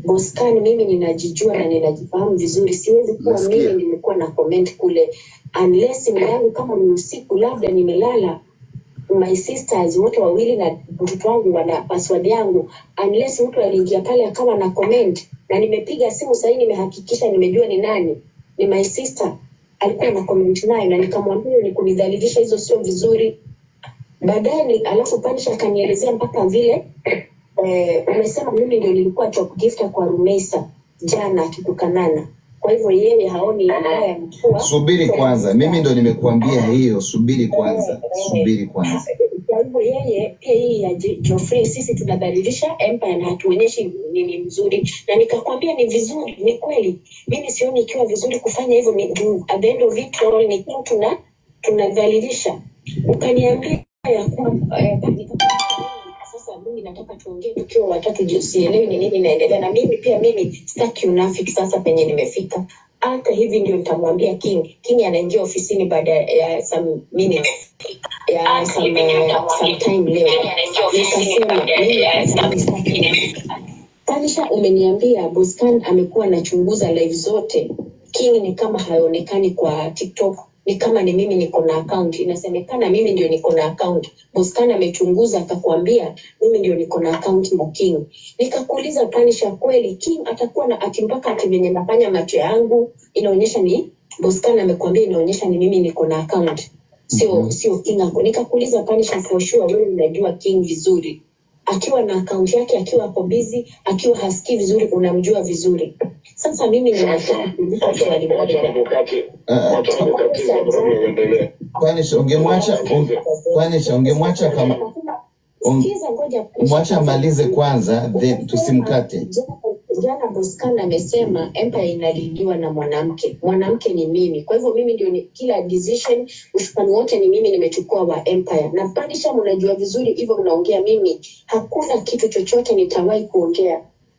Boscan, mimi ninajijua na ninajifahamu vizuri, siwezi kuwa Nasikia. mimi nimekuwa na comment kule unless simu yangu kama ni usiku, labda nimelala my sisters wote wawili na mtoto wangu wana password yangu, unless mtu aliingia pale akawa na comment, na nimepiga simu sahii, nimehakikisha nimejua ni nani, ni my sister alikuwa na comment nayo, na nikamwambia ni kunidhalilisha, hizo sio vizuri. Baadaye ni alafu Panisha akanielezea mpaka vile eh, umesema mimi ndio nilikuwa top gifter kwa Rumesa jana akitukanana. Kwa hivyo yeye haoni haya ya kuwa Subiri kwanza, mimi ndo nimekuambia hiyo. Subiri kwanza, subiri kwanza. kwa hivyo yeye pia hii ya Jo- Geoffrey, sisi tunadhalilisha empire na hatuonyeshi nini mzuri, na nikakwambia ni vizuri, ni kweli. Mimi sioni ikiwa vizuri kufanya hivyo, ni juu at the end of it all ni kitu tuna tunadhalilisha. Ukaniambia ya kwamba eh, nikakwambia, sasa mimi nataka tuongee tukiwa watatu, juu sielewi ni nini inaendelea, na mimi pia mimi sitaki unafiki sasa penye nimefika. Hata hivi ndio nitamwambia King. King anaingia ofisini baada ya some minutes ya some, some time leo nikasema mimi sitaki Tanisha, umeniambia Boscan amekuwa anachunguza live zote. King ni kama haonekani kwa TikTok, ni kama ni mimi niko na account. Inasemekana mimi ndio niko na account. Boscan amechunguza akakwambia mimi ndio niko na account na King. Nikakuuliza Tanisha, kweli King atakuwa na ati mpaka ati venye nafanya macho yangu inaonyesha ni Boscan amekwambia inaonyesha ni mimi niko na account sio Mhm. sio King ako. Nikakuuliza Tanisha, for sure wewe unajua King vizuri akiwa na akaunti yake, akiwa ako busy, akiwa hasikii vizuri, unamjua vizuri. Sasa mimi ninataka kuuliza swali moja. Uh, Panisha, ungemwacha un, Panisha, ungemwacha kama un, Sikiza, ngoja mwacha amalize kwanza, then tusimkate. Jana- Jana Boscan amesema empire inalidiwa na mwanamke, mwanamke ni mimi. Kwa hivyo mimi ndio ni, kila decision ushukani wote ni mimi nimechukua wa empire, na Panisha, mnajua vizuri hivyo, mnaongea mimi, hakuna kitu chochote nitawahi kuongea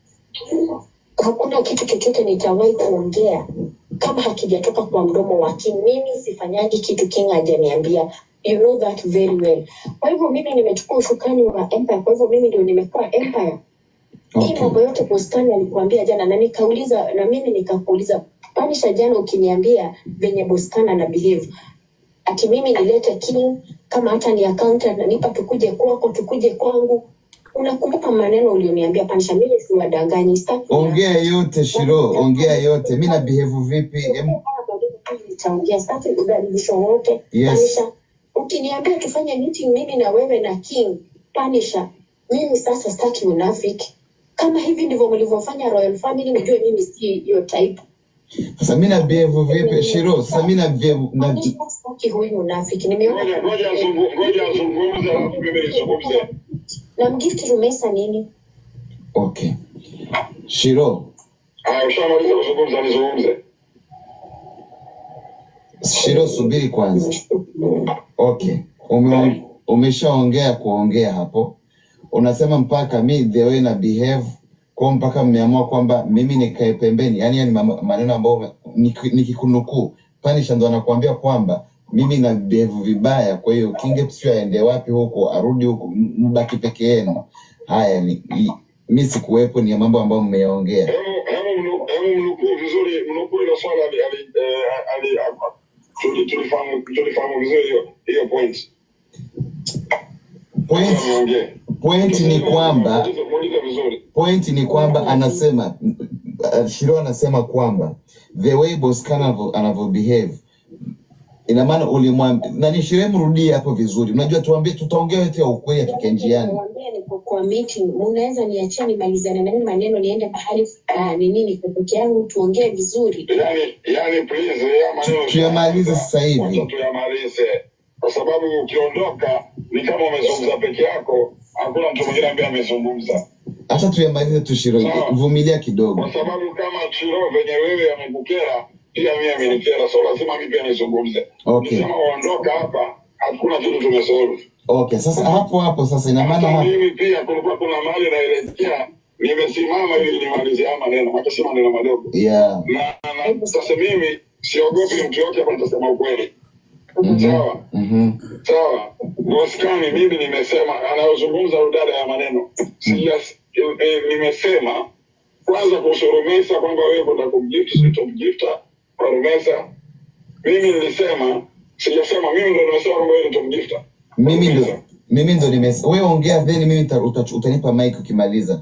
hakuna kitu chochote nitawahi kuongea kama hakijatoka kwa mdomo wa King. Mimi sifanyaji kitu King hajaniambia. You know that very well. Kwa hivyo mimi nimechukua ushukani wa Empire, kwa hivyo mimi ndio nimekuwa Empire. Hii Okay. mambo yote Boscan alikuambia jana, na nikauliza na mimi nikakuuliza Panisha jana, ukiniambia venye Boscan ana behave ati mimi nilete King kama hata ni accountant nanipa tukuje kwako tukuje kwangu. Unakumbuka maneno ulioniambia Panisha? Mimi siwadanganyi, sitaki Ongea yote Shiro, ongea yote. Mi na behave vipi? Em, nitaongea sitaki udhalilisho wote Yes. Panisha, ukiniambia tufanye meeting mimi na wewe na King Panisha, mimi sasa sitaki unafiki. Kama hivi ndivyo mlivyofanya Royal Family, nijue mimi si hiyo type. Sasa mi na behave vipi Shiro? Sasa mi na behave na Panisha, sitaki huyu unafiki. Nimeona Ngoja azungu- ngoja azungumze alafu mimi nizungumze. na mgift Rumesa nini? okay. Shiro, Haya, ushamaliza kuzungumza, nizungumze. Shiro subiri kwanza. Okay. Ume, umeshaongea kuongea hapo. Unasema mpaka mi the way na behave kwa mpaka mmeamua kwamba mimi nikae pembeni. Yaani ni mama- maneno ambayo ume- niki- nikikunukuu. Panisha ndo anakuambia kwamba mimi na behave vibaya, kwa hiyo Kinge sio aende wapi huko, arudi huko, m- mbaki peke yenu. Haya ni i- mi sikuwepo, ni mambo ambayo mmeyaongea. Hebu hebu mnu- hebu mnukuu vizuri, mnukuu hilo swala ali- ali- eh, ali- a- tuli- tulifahamu tulifahamu vizuri hiyo hiyo point. Point, Niongee. point ni kwamba Muulize muulize vizuri. point ni kwamba anasema uh, Shiro anasema kwamba the way Boscan anavyo anavyo behave ina maana ulimwambia nani Shiro, mrudie hapo vizuri. Unajua, tuambie, tutaongea yote ya ukweli tukiwa njiani. Niwaambia niko kwa meeting, mnaweza niachia nimalizane na hii maneno niende mahali ah, ni nini kwa peke yangu tuongee vizuri. Yani, yani please, ya maneno Tuyamalize sasa hivi. Wacha tuyamalize, kwa sababu ukiondoka ni kama umezungumza peke yako, hakuna mtu mwingine ambaye amezungumza. Acha tuyamalize tu Shiro, Sawa. vumilia kidogo. kwa sababu kama Chiro venye wewe amekukera pia mimi amenikera, so lazima mimi pia nizungumze. Okay. Nikisema uondoka hapa, hakuna kitu tumesolve. Okay, sasa hapo hapo sasa ina maana Hata hapo mimi pia kulikuwa kuna mali naelekea, nimesimama ili nimalizie haya maneno, hata si maneno madogo, yeah. na, na sasa mimi siogopi mtu yote hapa, nitasema ukweli. Mhm. Sawa Mhm. sawa. Boskani, mimi nimesema, anayozungumza udada ya maneno Sijas, eh, nimesema kwanza kuhusu Rumesa kwamba wewe kwenda kumgift si utamgifta kwa Rumesa. Mimi nilisema sijasema, mimi ndo nimesema kwamba wewe ni utamgifta mimi ndo Rumesa. mimi ndo nimes wewe ongea then mimi nita- uta- utanipa mic ukimaliza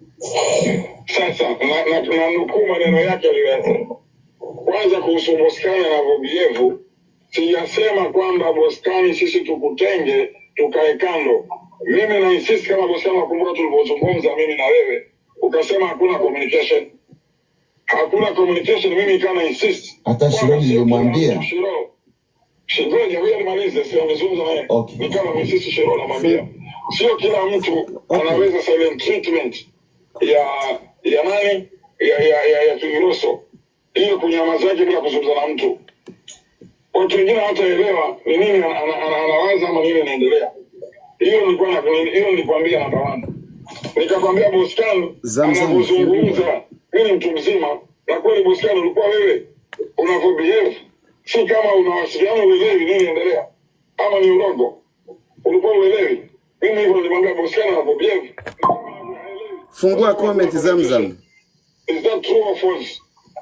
Sasa na, na, na nukuu maneno yake aliyoyasema. Kwanza kuhusu Boskani na Vobievu, sijasema kwamba Boskani sisi tukutenge tukae kando. Mimi na insist kama Boskani, nakumbuka tulivyozungumza mimi na wewe, ukasema hakuna communication, hakuna communication. Mimi ikawa na insist hata kwamba Shironi sio kila nilimwambia mtu Shiro Shigoja, huyo nimalize, sio nimezungumza naye Okay. ni kama misisi Shiro namwambia, sio kila mtu Okay. anaweza silent treatment ya ya nani ya ya ya, ya Kingiroso hiyo kunyamaza yake bila kuzungumza na mtu. Watu wengine hawataelewa ni nini ana- ana- ana- anawaza ama nini inaendelea. Hiyo nilikuwa na hiyo nilikwambia namba 1. Nikakwambia Boscan Zamzam, anapozungumza mimi ni mtu mzima na kweli Boscan ulikuwa wewe unavyobehave si kama unawasiliana uelewi nini inaendelea ama ni urongo ulikuwa uelewi mimi hivyo nilimwambia Boscan anavyobehave Fungua comment Zamzam. is that true or false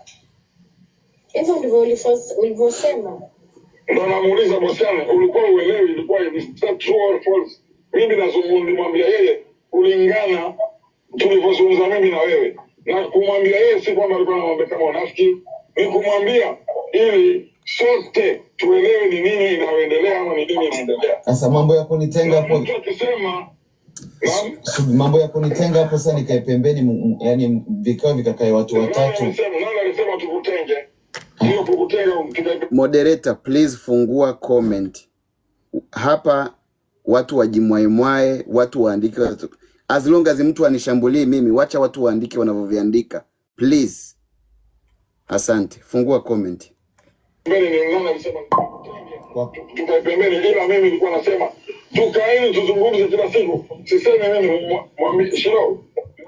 hivyo ndivyo ulifos- ulivyosema ndo namuuliza Boscan ulikuwa uelewi ilikuwa is that true or false mimi nazungumza nilimwambia yeye kulingana tulivyozungumza mimi na wewe na kumwambia yeye si kwamba alikuwa anamwambia kama unafiki ni kumwambia ili sote tuelewe ni nini inayoendelea ama ni nini inaendelea sasa mambo ya kunitenga na hapo mtu akisema naam su- mambo ya kunitenga hapo sasa nikae pembeni m- m- yani vikao vikakae watu nani watatu alisema nani alisema tukutenge hiyo kukutenga tuka- Moderator, please fungua comment. Hapa watu wajimwaemwae, watu waandike watu. As long as mtu anishambulii mimi, wacha watu waandike wanavyoviandika. Please. Asante. Fungua comment. pembeni ni nani alisema tukutenge kwa, tukae pembeni, ila mimi nilikuwa nasema tukaeni tuzungumze kila siku. Sisemi mimi mwa- mwambi- Shiro,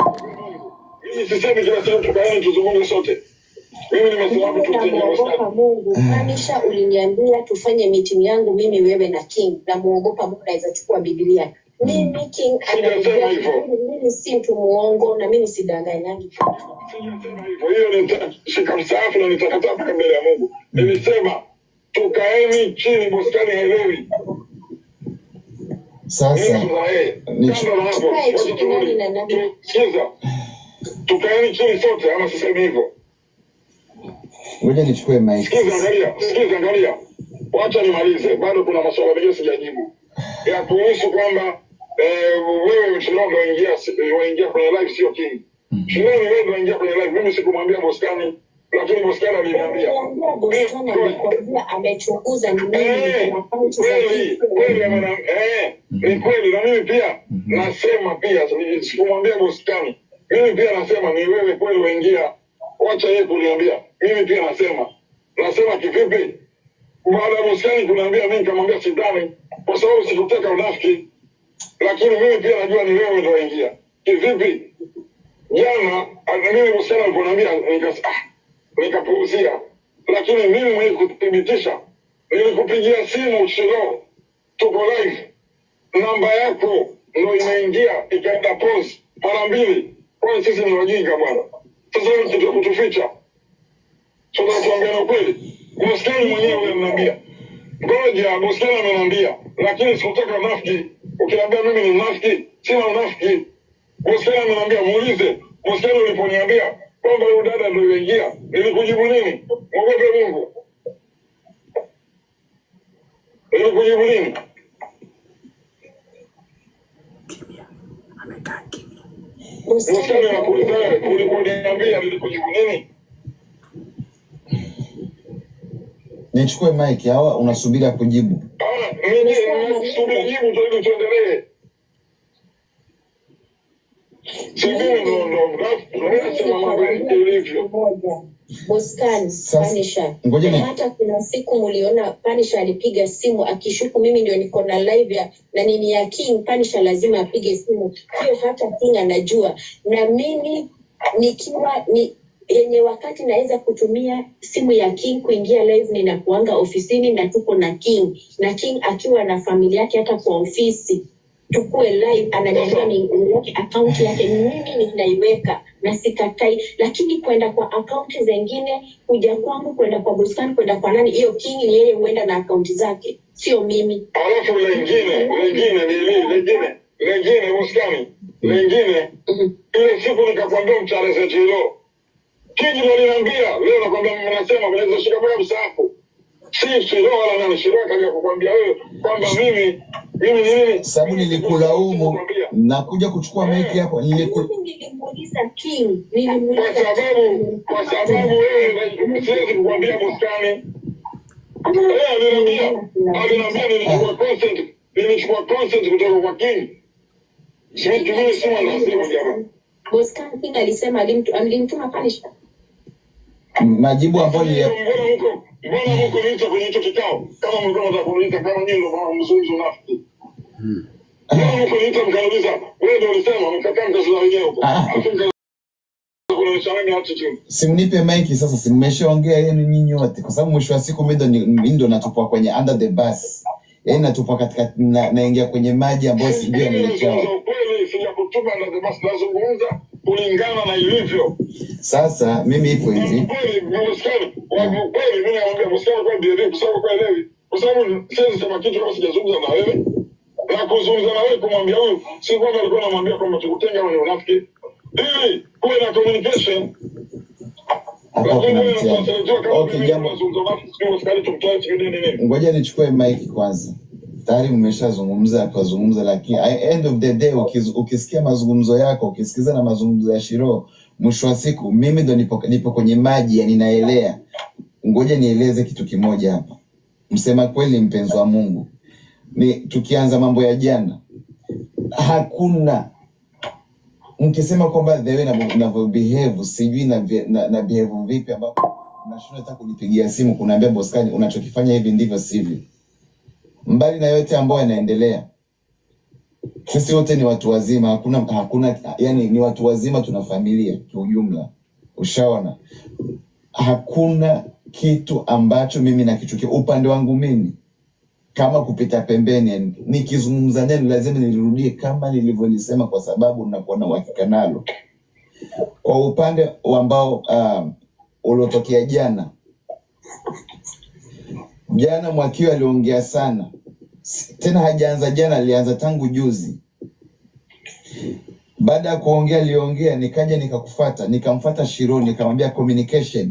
mimi sisemi kila siku tukaeni tuzungumze sote. Mimi nimesema hapo mimi tutenge namuogopa Western. mungu anisha uliniambia tufanye meeting yangu mimi wewe na king namuogopa mungu naweza chukua biblia mimi king Sijasema anaongea hivyo. vizuri mimi si mtu muongo na mimi sidanganyangi Sijasema hivyo, hiyo nitashika msaafu na nitakataa mpaka mbele ya Mungu. Nilisema tukaeni chini, Bostani haelewi sasa mimi na yeye. ni- Kando na hapo, Tukae wacha chini, turudi. nani na nani? Tu- Sikiza, tukaeni chini sote, ama sisemi hivyo? ngoja nichukue mic Sikiza, angalia, sikiza, angalia, wacha nimalize, bado kuna maswala mengine sijajibu ya kuhusu kwamba eh, wewe Shilongo waingia waingia kwenye live, sio King. Shilongo wewe ndio waingia kwenye live, mimi sikumwambia Boskani, lakini Boskani aliniambia Niambia Bostoni amekwambia amechunguza ni nini Eh, kuna akaunti za kweli King. kweli, amena- eh, ni kweli, na mimi pia nasema pia, sikumwambia Boskani, mimi pia nasema ni wewe kweli waingia, wacha yeye kuniambia, mimi pia nasema nasema kivipi? baada ya Boskani kuniambia mimi nikamwambia sidhani, kwa sababu sikutaka unafiki, lakini mimi pia najua ni wewe ndo waingia. Kivipi? Jana ah, mimi Boskani aliponiambia nikas- ah, nikapuuzia, lakini mimi mwenye kuthibitisha, nilikupigia simu Shilo, tuko live, namba yako ndo imeingia ikaenda pause mara mbili. Kwani sisi ni wajinga bwana? Sasa hivi kitu ya kutuficha tunatuambia ukweli. Boskani mwenyewe ananiambia, ngoja, Boskani ameniambia, lakini sikutaka unafiki. Ukiniambia mimi ni mnafiki, sina unafiki. Boskani ameniambia, muulize Boskani uliponiambia kwamba huyu dada ndio yuingia, nilikujibu nini? Mwogope Mungu. Nilikujibu nini? Bostoni Boskani anakuuliza wewe, uliponiambia nilikujibu nini? nichukue mic au unasubiri kujibu Ah, mimi nasubiri jibu tu ili tuendelee. Si mimi ndo ndo mnafiki, ndo mimi nasema mambo ilivyo. Boscan Sasa, Panisha. ngoja ni- Na hata kuna siku mliona Panisha alipiga simu akishuku mimi ndio niko na live ya na nini ya King. Panisha lazima apige simu, hiyo hata King anajua, na mimi nikiwa ni yenye wakati naweza kutumia simu ya King kuingia live, ninakuanga ofisini na tuko na King na King akiwa na familia yake hata kwa ofisi tukue live, ananiambia niweke akaunti yake, mimi ninaiweka na sikatai, lakini kwenda kwa akaunti zengine, kuja kwangu, kwenda kwa bustani, kwenda kwa nani, hiyo king ni yeye huenda na akaunti zake, sio mimi. Alafu lengine lengine ni nini? Lengine lengine Muskani, lengine Mhm. ile siku nikakwambia mcharese chilo kiji ndo aliniambia leo, nakwambia mnasema mnaweza shika mpaka msaafu, si Shiro wala nani. Shiro akaja kukwambia wewe kwamba mimi mimi ni nini, sababu nilikulaumu nakuja kuchukua maiki hapo niliku... Mimi nilimuuliza king, kwa nilimuuliza sababu kwa sababu wewe siwezi kukwambia Muskani Eh, aliniambia aliniambia nilichukua consent nilichukua consent kutoka kwa King. Situmie simu na simu jamaa. Boscan King alisema alimtu- alimtuma Panisha. majibu ambayo Mbona nilia... mko mbona mko niita kwenye hicho kikao? Kama mlikuwa mnataka kuniita kama nyinyi ndio mama mzuri unafiki. Mbona mko niita mkauliza wewe ndio ulisema mkakaa mkazua wenyewe huko. Ah. Alafu mkaanza kuonyesha nani attitude. simnipe maiki sasa, si mmeshaongea yenu nyinyi wote, kwa sababu mwisho wa siku mimi ndo ni- mimi ndo natupwa kwenye under the bus, yaani natupwa katika na, naingia kwenye maji ambayo sijui Mimi yanaelekea nazungumza wapi. ukweli, sijakutuma na basi nazungumza kulingana na ilivyo. Sasa mimi ipo hivi, Kweli, Muskani, wa- kweli mimi naambia Muskani kwa bidii kwa sababu kwa elewi. Kwa sababu siwezi sema kitu kama sijazungumza na wewe. Na kuzungumza na wewe kumwambia huyu si kwamba alikuwa anamwambia kwamba tukutenga wewe ni unafiki. Ili kuwe na communication. hapa Lakini kuna wewe mtihani. unasema kama Okay, mimi jambo tunazungumza unafiki, sio Muskani tumtoe chini nini nini. ngoja nichukue mic kwanza. Tayari mmeshazungumza akazungumza, lakini at end of the day ukiz, ukisikia mazungumzo yako ukisikiza na mazungumzo ya Shiro, mwisho wa siku mimi ndo nipo, nipo kwenye maji ya ninaelea. Ngoja nieleze kitu kimoja hapa. Msema kweli, mpenzi wa Mungu, ni tukianza mambo ya jana, hakuna mkisema kwamba the way navyo navyo behave sijui na, na, na behave vipi, ambapo nashindwa hata kunipigia simu kunaambia Boskani, unachokifanya hivi ndivyo sivyo. Mbali na yote ambayo yanaendelea, sisi wote ni watu wazima, hakuna hakuna, yani ni watu wazima, tuna familia kiujumla, ushaona. Hakuna kitu ambacho mimi nakichukia upande wangu mimi kama kupita pembeni, yani nikizungumza neno lazima nilirudie kama nilivyolisema, kwa sababu nakuwa na uhakika nalo. Kwa upande ambao um, uliotokea jana jana, Mwakio aliongea sana, S- tena hajaanza jana, alianza tangu juzi. Baada ya kuongea aliongea, nikaja nikakufata, nikamfata Shiro, nikamwambia communication.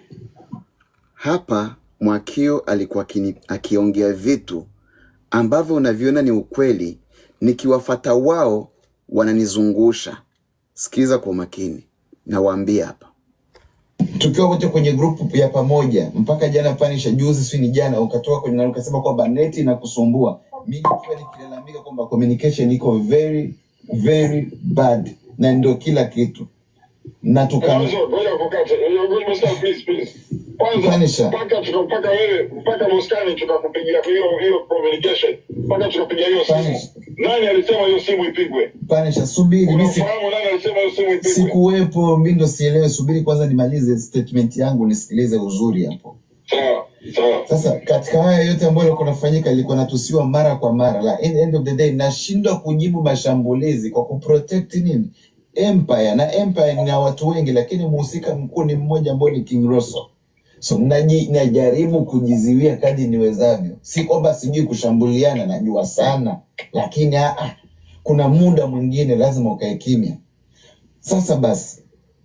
Hapa Mwakio alikuwa akini- akiongea vitu ambavyo unaviona ni ukweli, nikiwafata wao wananizungusha. Sikiza kwa makini, nawaambia hapa. tukiwa wote kwenye grupu ya pamoja mpaka jana panisha juzi si ni jana ukatoka kwenye na ukasema kwamba neti inakusumbua mimi nikiwa nikilalamika kwamba communication iko very very bad na ndio kila kitu na tukana Mwanzo, ngoja kukate. Ngoja Muskani, please, please. Kwanza panisha mpaka tukapaka wewe mpaka Muskani tukakupigia hiyo hiyo communication mpaka tukapiga hiyo simu. panisha Nani alisema hiyo simu ipigwe? panisha subiri mimi si, Unafahamu nani alisema hiyo simu ipigwe? sikuwepo mimi ndo sielewe subiri kwanza nimalize statement yangu nisikilize uzuri hapo Sawa, sawa. Sasa katika haya yote ambayo yalikuwa yanafanyika, ilikuwa natusiwa mara kwa mara, la in the end of the day nashindwa kujibu mashambulizi kwa kuprotect nini empire, na empire ni na watu wengi, lakini mhusika mkuu ni mmoja ambao ni King Rosso. So naji, najaribu kujiziwia kadri niwezavyo, si kwamba sijui kushambuliana, najua sana, lakini ah, ah, kuna muda mwingine lazima ukae kimya. Sasa basi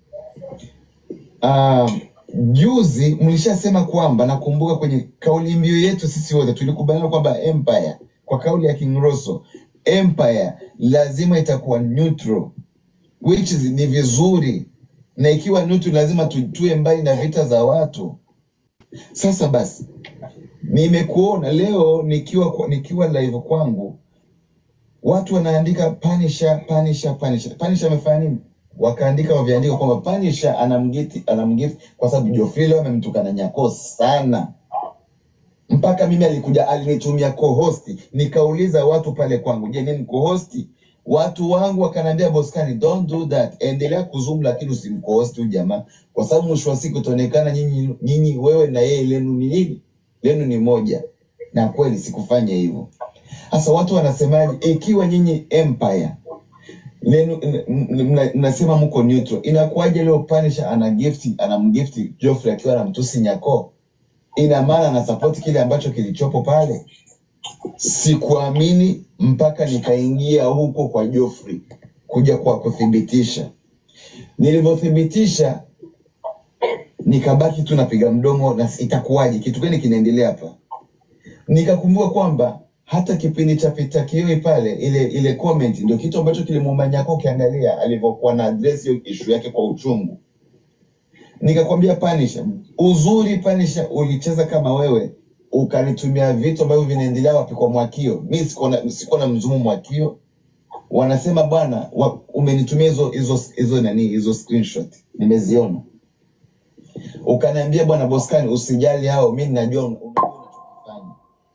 Ah, juzi mlishasema kwamba nakumbuka kwenye kauli mbiu yetu sisi wote tulikubaliana kwamba empire kwa kauli ya King Rosso empire lazima itakuwa neutral which is, ni vizuri na ikiwa neutral lazima tu- tuwe mbali na vita za watu. Sasa basi nimekuona leo nikiwa kwa- nikiwa live kwangu watu wanaandika Punisher, Punisher, Punisher. Punisher amefanya nini? Wakaandika waviandika kwamba Punisher anamgiti anamgiti kwa sababu Geoffrey leo amemtukana Nyako sana, mpaka mimi alikuja alinitumia co-host, nikauliza watu pale kwangu, je, nini co-host? Watu wangu wakaniambia Boskani, don't do that, endelea kuzoom, lakini usimco-host huyu jamaa, kwa sababu mwisho wa siku itaonekana nyinyi nyinyi, wewe na yeye lenu ni nini? Lenu ni moja, na kweli sikufanya hivyo. Sasa watu wanasemaje, ikiwa nyinyi empire lenu n- n- mna- mnasema mko neutral. Inakuwaje leo Punisher ana gift anamgifti Geoffrey akiwa anamtusi Nyako? Ina maana ana support kile ambacho kilichopo pale. Sikuamini mpaka nikaingia huko kwa Geoffrey kuja kwa kuthibitisha. Nilivyothibitisha nikabaki tu napiga mdomo na itakuwaje, kitu gani kinaendelea hapa? Nikakumbuka kwamba hata kipindi cha Peter Kioi pale, ile ile comment ndio kitu ambacho kilimuuma Nyako, ukiangalia alivyokuwa na address hiyo issue yake kwa uchungu. Nikakwambia Punisher, uzuri Punisher, ulicheza kama wewe ukanitumia vitu ambavyo vinaendelea wapi kwa Mwakio. Mi sikuwa na sikuwa na mzumu Mwakio, wanasema bwana, wa, umenitumia hizo hizo hizo nani hizo screenshot, nimeziona ukaniambia bwana Boskani, usijali hao, mi ninajua un- unajua unachokifanya.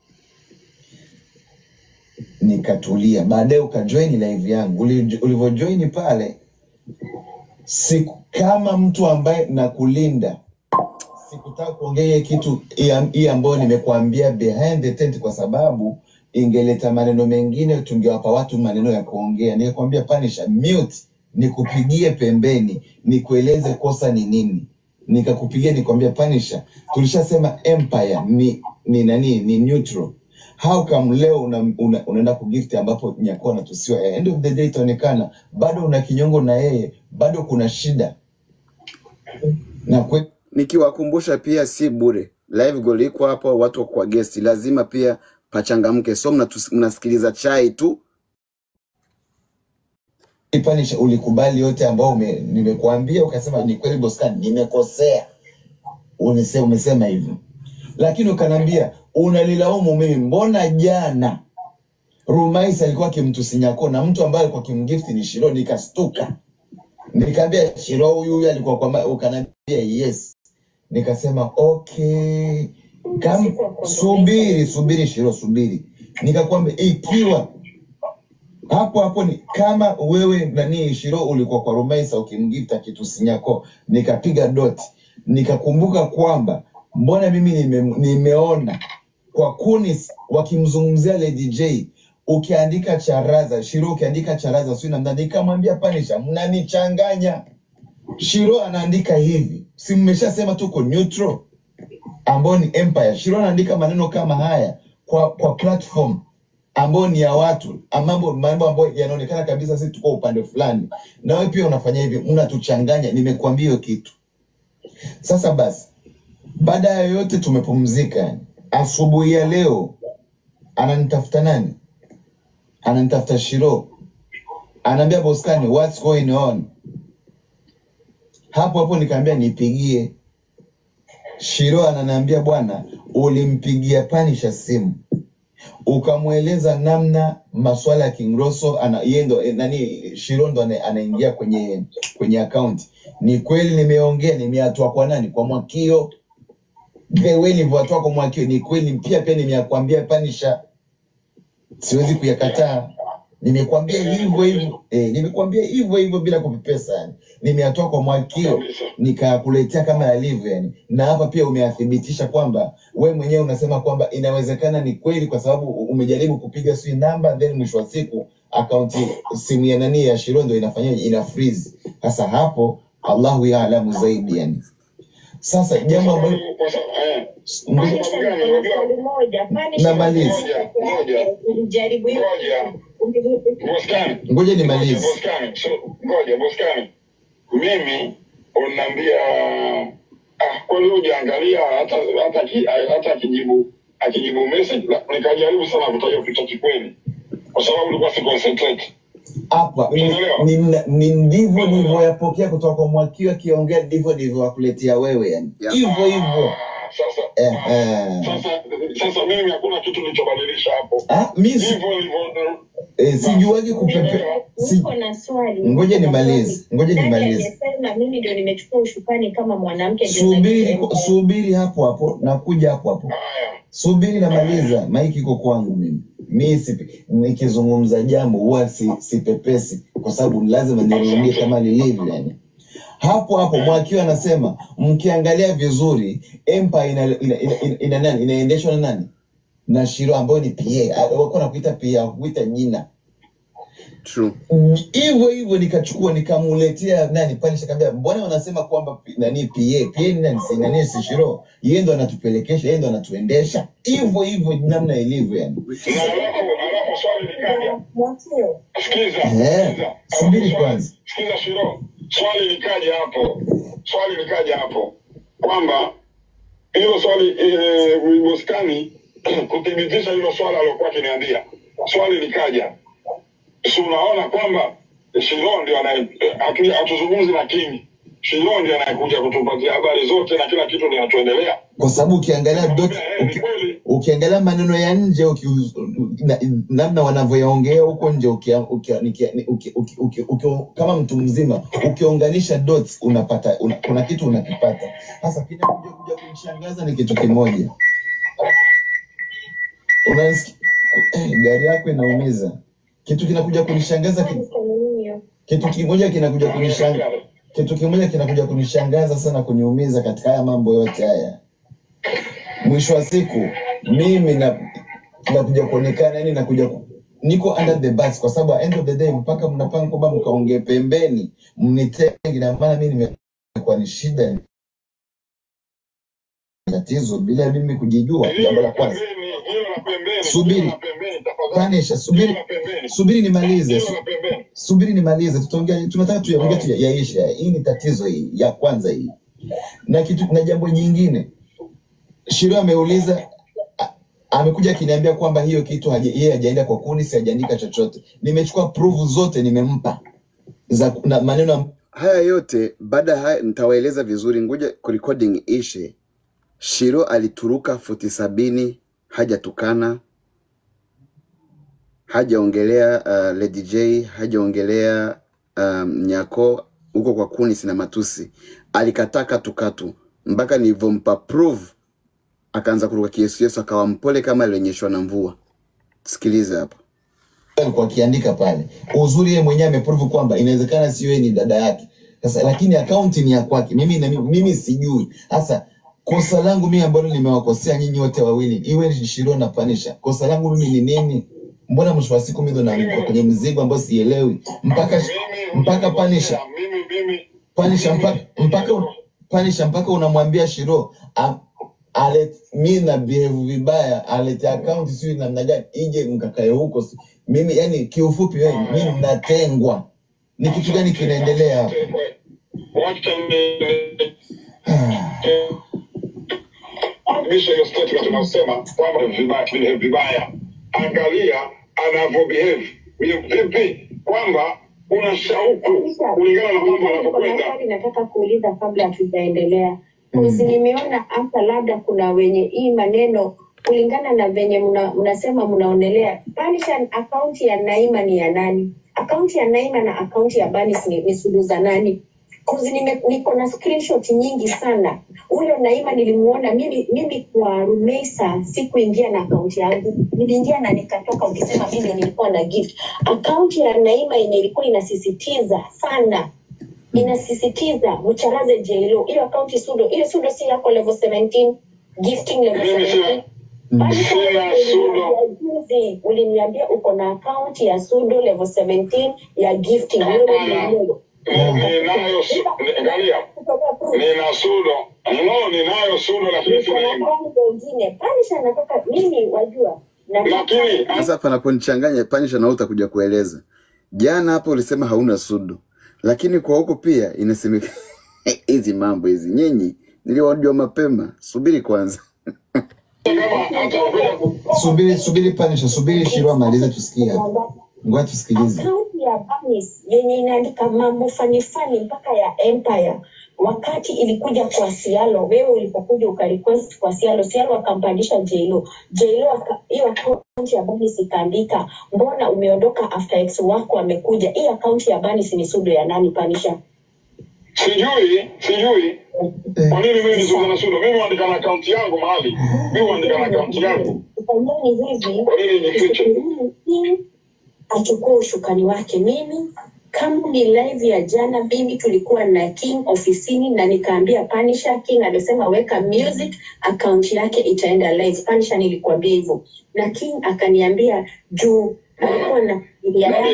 Nikatulia. Baadaye ukajoin live yangu, Uli- ulivyojoin pale, siku kama mtu ambaye nakulinda sikutaka kuongea hiyo kitu hii- hii ambayo nimekuambia behind the tent, kwa sababu ingeleta maneno mengine, tungewapa watu maneno ya kuongea. Nikakwambia Punisher, mute, nikupigie pembeni, nikueleze kosa ni nini. Nikakupigia nikwambia Punisher, tulishasema Empire ni ni nani, ni neutral. How come leo una, una, unaenda kugift ambapo Nyako anatusiwa? End of the day itaonekana bado una kinyongo na yeye, bado kuna shida na kwe, Nikiwakumbusha pia si bure, live goal iko hapo, watu wako kwa guest, lazima pia pachangamke, so mnatus- mnasikiliza chai tu. Punisher, ulikubali yote ambao ume, nimekuambia ukasema ni kweli Boscan, nimekosea. Unise, umesema hivyo, lakini ukaniambia unanilaumu mimi, mbona jana Rumais alikuwa akimtusi Nyako na mtu ambaye alikuwa akimgifti ni Shiro. Nikastuka, nikaambia Shiro huyu huyu alikuwa kwa, ma-" ukaniambia yes. Nikasema okay, kam Sikuwa kwa subiri subiri Shiro, subiri. Nikakwambia ikiwa hapo hapo ni kama wewe nani Shiro ulikuwa kwa Rumaisa ukimgifta kitu sinyako, nikapiga doti, nikakumbuka kwamba mbona mimi nime, nimeona kwa Kunis wakimzungumzia Lady J ukiandika charaza Shiro ukiandika charaza sio namna, nikamwambia Panisha, mnanichanganya. Shiro anaandika hivi, si mmeshasema tuko neutral ambao ni Empire. Shiro anaandika maneno kama haya kwa kwa platform ambao ni ya watu, mambo mambo ambayo yanaonekana kabisa sisi tuko upande fulani, na wewe pia unafanya hivi, mnatuchanganya. Nimekuambia hiyo kitu. Sasa basi, baada ya yote tumepumzika. yani. Asubuhi ya leo ananitafuta nani? Ananitafuta Shiro, anaambia Boskani, what's going on? Hapo hapo nikaambia nipigie. Shiro ananiambia bwana, ulimpigia Panisha simu ukamweleza namna maswala ya Kingroso ana yeye ndo eh, nani Shiro ndo ana- anaingia kwenye kwenye account. Ni kweli nimeongea, nimeatoa kwa nani? Kwa Mwakio. The way nilivyoatoa kwa Mwakio ni kweli, pia pia nimekwambia Panisha, siwezi kuyakataa. Nimekwambia hivyo hivyo eh, nimekwambia hivyo hivyo bila kupepesa yani. Nimeatoa kwa Mwakio kabisa. nikakuletea kama yalivyo yani, na hapa pia umeathibitisha kwamba we mwenyewe unasema kwamba inawezekana ni kweli, kwa sababu umejaribu kupiga sijui namba, then mwisho wa siku akaunti simu ya nani ya Shiro ndo inafanyaje, ina freeze. Sasa hapo Allahu yaalamu zaidi yani. Sasa Kwa jambo ambalo sababu kwa sababu eh, kwa ngoja sababu Panisha, gani? niko na Unajua, swali moja. Panisha, namaliza, ngoja ngoja ulijaribu hiyo ngoja Boskani, ngoja ngoja nimalize. Boskani, so ngoja Boskani, mimi unaniambia ah, kweli hujaangalia hata hata ki- hata akijibu akijibu message la- nikajaribu sana kutaja kitu kikweli, kwa sababu ulikuwa si concentrate, hapa ni- unaelewa? ni- ni ndivyo nilivyoyapokea kutoka kwa Mwakio akiongea, ndivyo nilivyowakuletea wewe yani, Yeah. hivyo hivyo Ah, sasa eh, eh. sasa sasa mimi hakuna kitu nilichobadilisha hapo, Ah, mi si- hivyo hivyo eh, sijuagi kupepe unaelewa? si, niko na swali. ngoja Niko na swali. nimalize, ngoja Nani nimalize. amesema mimi ndio nimechukua ushukani kama mwanamke ndio Subiri, najua subiri hapo hapo, nakuja hapo hapo. Haya, Subiri, namaliza. Maiki iko kwangu mimi. Mi si, nikizungumza jambo huwa si, sipepesi kwa sababu lazima nirudie kama lilivyo yani. Hapo hapo Mwakio anasema mkiangalia vizuri Empire ina, ina, ina, ina, ina nani inaendeshwa na nani? Na Shiro ambayo ni PA. Ah, Wako nakuita PA, kuita jina. true Mm, hivyo hivyo nikachukua nikamuletea nani pale shakambia mbona wanasema kwamba P- nani pa pa ni nani si nani si shiro yeye ndo anatupelekesha yeye ndo anatuendesha hivyo hivyo namna ilivyo yani na alafu alafu swali likaja Mwachie. Sikiza, Eh, sikiza. subiri Alafu swali- kwanza. Sikiza Shiro, swali likaja hapo, swali likaja hapo kwamba hilo swali eh, Bustani kuthibitisha hilo swala alilokuwa akiniambia, swali likaja, si unaona kwamba Shiro ndio anaye eh, hatu- hatuzungumzi na King, Shiro ndio anayekuja kutupatia habari zote na kila kitu linatuendelea. kwa sababu ukiangalia dot Nikamwambia, eh, ni uki, kweli ukiangalia maneno ya nje uki, na, namna wanavyoyaongea huko nje uki, uki, uki, uki, uki, uki, uki, kama mtu mzima ukiunganisha dots unapata una, kuna kitu unakipata sasa kinakuja kuja kunishangaza ni kitu kimoja unasikia eh, gari yako inaumiza kitu kinakuja kunishangaza ki, kitu kimoja kinakuja kunishangaza kitu kimoja kinakuja kunishangaza sana kuniumiza katika haya mambo yote haya mwisho wa siku mimi na nakuja kuonekana yani nakuja ku, niko under the bus kwa sababu at end of the day mpaka mnapanga kwamba mkaongee pembeni mnitenge na maana mimi nimekuwa ni shida tatizo bila mimi kujijua hilo jambo la la kwanza pembeni, hilo la pembeni, hilo subiri la pembeni, tafadhali, panisha hilo subiri la pembeni, subiri nimalize hilo su, la pembeni. subiri nimalize tutaongea tunataka tuyaongea tu yaisha hii ni tatizo hii ya kwanza hii na kitu na jambo jingine Shiro ameuliza a- amekuja akiniambia kwamba hiyo kitu haja- yeye hajaenda kwa kuni, si hajaandika chochote. Nimechukua proof zote nimempa za na maneno haya yote baada ya haya nitawaeleza vizuri ngoja recording ishe shiro alituruka futi sabini hajatukana hajaongelea uh, Lady J hajaongelea um, nyako huko kwa kuni sina matusi alikataa katukatu mpaka nilivyompa proof akaanza kuruka kiesuyesu akawa mpole kama alionyeshwa na mvua sikiliza hapa alikuwa akiandika pale. Uzuri yeye mwenyewe ameprove kwamba inawezekana sio yeye ni dada yake. Sasa lakini akaunti ni ya kwake. Mimi na mimi, mimi sijui. Sasa kosa langu mimi ambalo nimewakosea nyinyi wote wawili, iwe ni Shiro na Panisha. Kosa langu mimi ni nini? Mbona mwisho wa siku mimi ndo naanguka kwenye mzigo ambao sielewi mpaka Mimi mpaka Panisha hujakosea, mimi mimi Panisha mpaka mpaka Panisha mpaka unamwambia Shiro a- alet mi na behave vibaya alete account sio namna gani ije mkakae huko si- mimi yani kiufupi wewe mimi natengwa ni kitu gani kinaendelea hapa wacha ni- misho hiyo statement unasema kwamba vibaya vile vibaya angalia anavyo behave Ni vipi kwamba una shauku kulingana na mambo Kuna yanavyokwenda swali nataka kuuliza kabla hatujaendelea. Kuzi nimeona hata labda kuna wenye hii maneno kulingana na venye mna- mnasema mnaonelea Banishan, akaunti ya Naima ni ya nani? Akaunti ya Naima na akaunti ya Banis ni, ni sulu za nani? Kuzi nime, niko na screenshot nyingi sana. Huyo Naima nilimuona mimi, mimi kwa Rumeisa sikuingia na akaunti yangu, niliingia na nikatoka, ukisema mimi nilikuwa na gift. Akaunti ya Naima yenye ilikuwa inasisitiza sana inasisitiza mcharaze jelo hiyo akaunti sudo hiyo sudo si yako level 17 gifting level Mimi sina- 17 bali sina kama sudo. uliniambia juzi uliniambia uko na akaunti ya sudo level 17 ya gifting wewe Hapana. mwenyewe ninayo su- ni- angalia nina sudo no ninayo sudo lakini niko na sina akaunti nyingine panisha nataka mimi wajua nataka lakini Sasa panaponichanganya panisha na wewe utakuja kueleza. Jana hapo ulisema hauna sudo, lakini kwa huko pia inasemekana hizi mambo hizi nyinyi niliwajua mapema. Subiri kwanza. kama atakuja ku- subiri subiri Panisha subiri Shiro amalize tusikie hapa ngoja tusikilize akaunti ya Banis yenye inaandika mambo fani fani mpaka ya Empire wakati ilikuja kwa Sialo, wewe ulipokuja ukarequest kwa Sialo, Sialo akampandisha Jlo, Jlo aka- hiyo akaunti ya Banis ikaandika, mbona umeondoka after ex wako amekuja? Hii akaunti ya Banis ni sudo ya nani? Panisha sijui sijui kwa nini mimi nizungumza na sudo mimi huandika na akaunti yangu mahali mimi huandika na akaunti yangu Fanyeni hivi kwa nini nifiche Hii achukue ushukani wake. Mimi kama ni live ya jana, mimi tulikuwa na King ofisini na nikaambia Panisha, King alisema weka music, akaunti yake itaenda live. Panisha, nilikuambia hivyo, na King akaniambia juu alikuwa na familia yake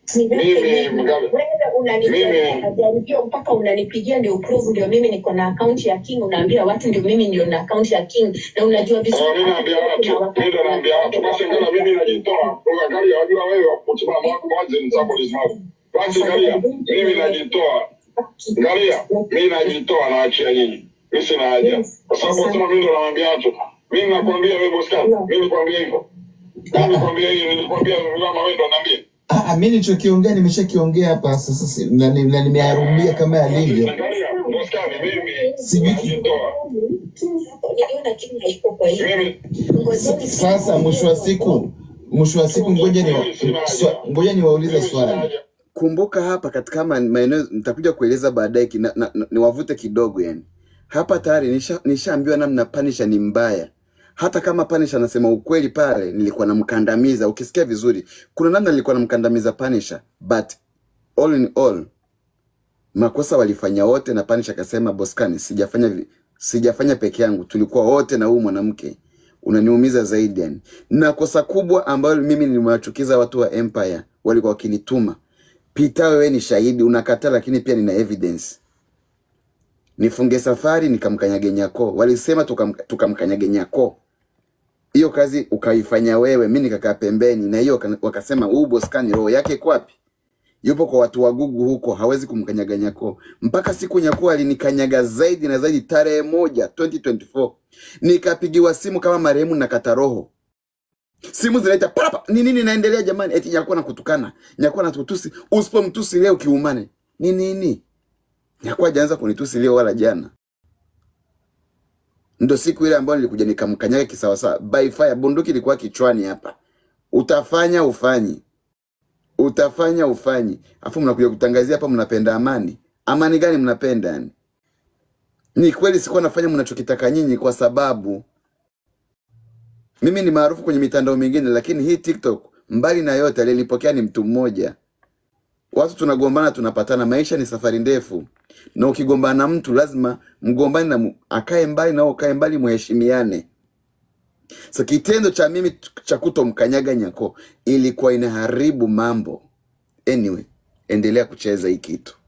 Niweke mimi mimi. Mgabe, Wewe unanijaribia mimi majaribio mpaka unanipigia ndio prove ndio mimi niko na akaunti ya King, unaambia watu ndio mimi ndio na akaunti ya King, na unajua Oh, vizuri mi naambia kuna watu, mi wakati ndo naambia watu, basi ngala mimi najitoa. Angalia, wajua wewe wakuchukua mwazi ni zako ni zako. Basi ngalia, mimi najitoa. Ngalia, mimi najitoa naachia nyinyi. Mimi sina haja. Kwa sababu wasema mimi ndo nawaambia watu. Mimi nakwambia wewe Boscan, mimi nikwambia hivyo. Mimi nikwambia hiyo, nilikwambia kama wewe ndo naambia. Ah, ah, mi nilichokiongea nimeshakiongea hapa sasa, si- na ni- na nimeyarudia kama yalivyo. Angalia, Boscan, mimi Sijui najitoa. niliona King haiko kwa hiyo. Mimi Ngojeni sasa, mwisho wa siku, mwisho wa siku, ngoja ni swa- ngoja niwaulize mimi sina swali. haja. kumbuka hapa katika ma- maeneo nitakuja kueleza baadaye kina- na- na- niwavute kidogo yani hapa tayari nisha- nishaambiwa namna panisha ni mbaya hata kama panisha anasema ukweli pale nilikuwa namkandamiza ukisikia vizuri kuna namna nilikuwa namkandamiza panisha but all in all makosa walifanya wote na panisha akasema boskani sijafanya vi- sijafanya peke yangu tulikuwa wote na huyu mwanamke unaniumiza zaidi yani na kosa kubwa ambayo mimi nimewachukiza watu wa empire walikuwa wakinituma Pita, wewe ni shahidi, unakataa, lakini pia nina evidence. Nifunge safari nikamkanyage Nyako, walisema tukam- tukamkanyage Nyako. Hiyo kazi ukaifanya wewe, mi nikakaa pembeni, na hiyo waka- wakasema huu Boskani roho yake iko wapi? Yupo kwa watu wa Gugu huko, hawezi kumkanyaga Nyako. Mpaka siku Nyako alinikanyaga zaidi na zaidi, tarehe moja 2024 nikapigiwa simu kama marehemu nakata roho simu zinaita papa ni nini naendelea jamani eti nyakuwa na kutukana nyakuwa na tutusi usipomtusi leo kiumane ni nini nyakuwa hajaanza kunitusi leo wala jana ndo siku ile ambayo nilikuja nikamkanyaga kisawasawa by fire bunduki ilikuwa kichwani hapa utafanya ufanyi utafanya ufanyi afu mnakuja kutangazia hapa mnapenda amani amani gani mnapenda yani ni kweli sikuwa nafanya mnachokitaka nyinyi kwa sababu mimi ni maarufu kwenye mitandao mingine lakini hii tiktok mbali na yote aliyelipokea ni mtu mmoja watu tunagombana tunapatana maisha ni safari ndefu na ukigombana na mtu lazima mgombani na mu- akae mbali na wewe ukae mbali muheshimiane so kitendo cha mimi t- cha kutomkanyaga nyako ilikuwa inaharibu mambo anyway endelea kucheza hii kitu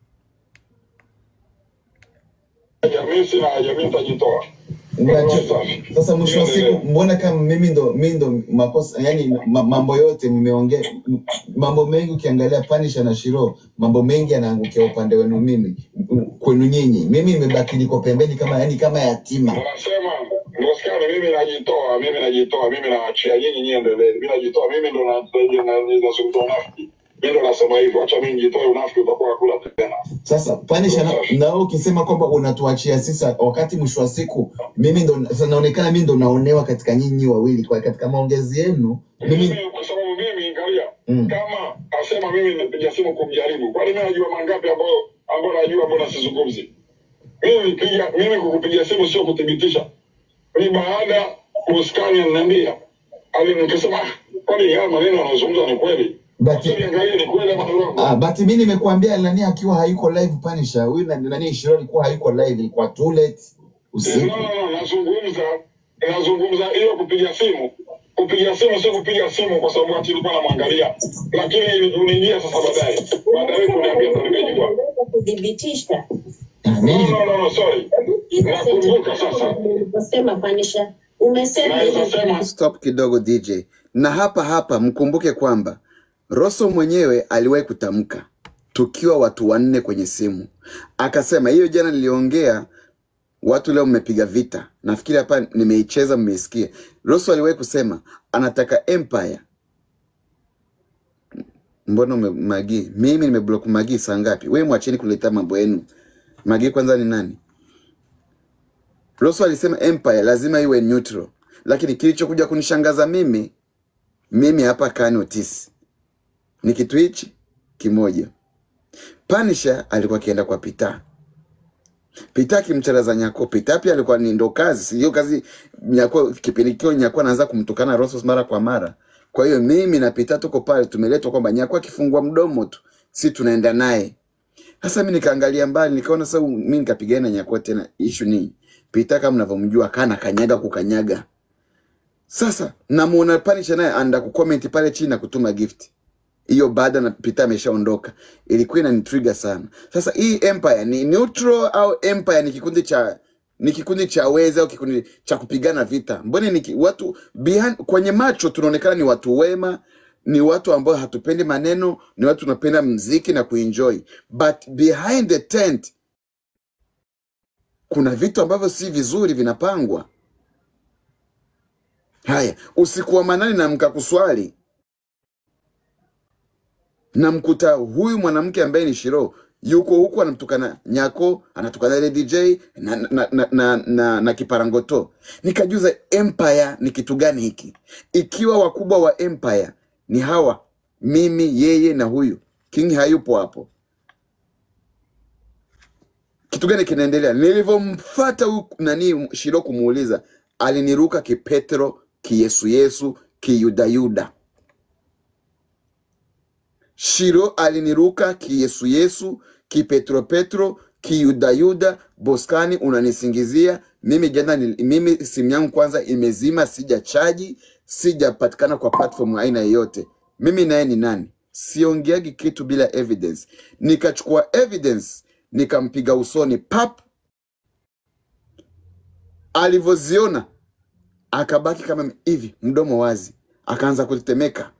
haja, mimi sina haja, mimi nitajitoa. Unacho, sasa mwisho wa siku, mbona kama mimi ndo mimi ndo makosa, yani ma, mambo yote mmeongea, m- mambo mengi ukiangalia Panisha na Shiro, mambo mengi yanaangukia upande wenu mimi, m- kwenu nyinyi. Mimi nimebaki niko pembeni kama yani kama yatima. Unasema Boskani, mimi najitoa, mimi najitoa, mimi naachia nyinyi nyie endelee. Mimi najitoa, mimi ndo na- na- na- nazungumza unafiki. Mimi ndo nasema hivyo, acha mimi nijitoe, unafiki utakuwa hakuna tena. Sasa Panisha, na na wewe ukisema kwamba unatuachia sisi, wakati mwisho wa siku mimi ndo sasa naonekana mimi ndo naonewa katika nyinyi wawili, kwa katika maongezi yenu mimi Mimi kwa sababu mimi angalia, mm. kama asema mimi nimepiga simu kumjaribu, kwani mimi najua mangapi ambayo ambayo najua ambayo nasizungumzi. Mimi nipiga mimi kukupigia simu sio kuthibitisha. Ni baada Boskani ananiambia ali nikasema "Ah, kwani haya maneno anazungumza ni kweli? But Sasa niangalie ni kweli ama ni uongo. Ah, but mimi nimekuambia nani akiwa hayuko live Punisher. Huyu nani nani Shiro alikuwa hayuko live, ilikuwa too late No, usiku. no, no, nazungumza nazungumza hiyo kupiga simu kupiga simu si kupiga simu kwa sababu ati nilikuwa namwangalia lakini uniingia sasa baadaye baadaye kuniambia ndo nimejua Unaweza kudhibitisha. Ah, no, mimi no, no, no, sorry nakumbuka sasa Uliposema Panisha, umesema naweza hivi sema stop kidogo dj na hapa hapa mkumbuke kwamba roso mwenyewe aliwahi kutamka tukiwa watu wanne kwenye simu akasema hiyo jana niliongea watu leo mmepiga vita nafikiri hapa nimeicheza mmeisikia roso aliwahi kusema anataka empire mbona ume- magi mimi nimeblock magi saa ngapi we mwacheni kuletea mambo yenu magi kwanza ni nani roso alisema empire lazima iwe neutral lakini kilichokuja kunishangaza mimi mimi hapa kani otisi ni kitu hichi kimoja panisha alikuwa akienda kwa pita pita akimcharaza nyako pita pia alikuwa ni ndo kazi sio kazi nyako kipindi kio nyako anaanza kumtukana rosos mara kwa mara kwa hiyo mimi na pita tuko pale tumeletwa kwamba nyako akifungua mdomo tu si tunaenda naye sasa mi nikaangalia mbali nikaona sasa mi nikapigana na nyako tena ishu ni pita kama mnavyomjua kana kanyaga kukanyaga sasa namuona panisha naye anda kucomment pale chini na kutuma gift hiyo baada na Peter ameshaondoka, ilikuwa inanitrigger sana. Sasa hii Empire ni neutral au Empire ni kikundi cha ni kikundi cha wezi au kikundi cha kupigana vita? Mbona ni ki- watu behind, kwenye macho tunaonekana ni watu wema, ni watu ambao hatupendi maneno, ni watu tunapenda mziki na kuenjoy, but behind the tent kuna vitu ambavyo si vizuri vinapangwa. Haya, usiku wa manane namka kuswali, namkuta huyu mwanamke ambaye ni Shiro yuko huku anamtukana Nyako, anatukana ile DJ na, na, na, na, na, na kiparangoto. Nikajuza empire ni kitu gani hiki, ikiwa wakubwa wa empire ni hawa, mimi, yeye na huyu King hayupo hapo, kitu gani kinaendelea? Nilivyomfata huyu nani Shiro kumuuliza, aliniruka kipetro, kiyesuyesu, kiyudayuda. Shiro aliniruka kiyesuyesu, kipetropetro, kiyudayuda. Boskani, unanisingizia mimi jana. nil- Mimi simu yangu kwanza imezima, sija chaji, sijapatikana kwa platform aina yoyote. Mimi naye ni nani? Siongeagi kitu bila evidence. Nikachukua evidence nikampiga usoni pap, alivyoziona akabaki kama hivi, mdomo wazi, akaanza kutetemeka,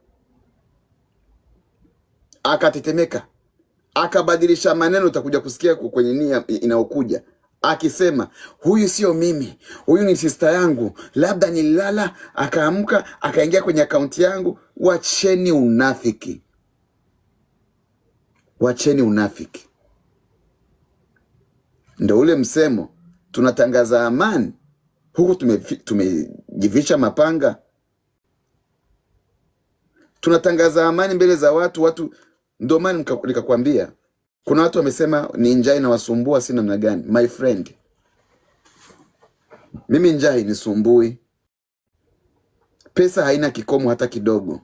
akatetemeka akabadilisha maneno, utakuja kusikia ku- kwenye nia inayokuja akisema, huyu sio mimi, huyu ni sista yangu, labda nililala akaamka akaingia kwenye akaunti yangu. Wacheni unafiki, wacheni unafiki. Ndo ule msemo, tunatangaza amani huku tumefi- tumejivisha mapanga, tunatangaza amani mbele za watu. Watu ndio maana nika- nikakwambia kuna watu wamesema ni njaa inawasumbua, si namna gani? My friend, mimi njaa hainisumbui, pesa haina kikomo hata kidogo.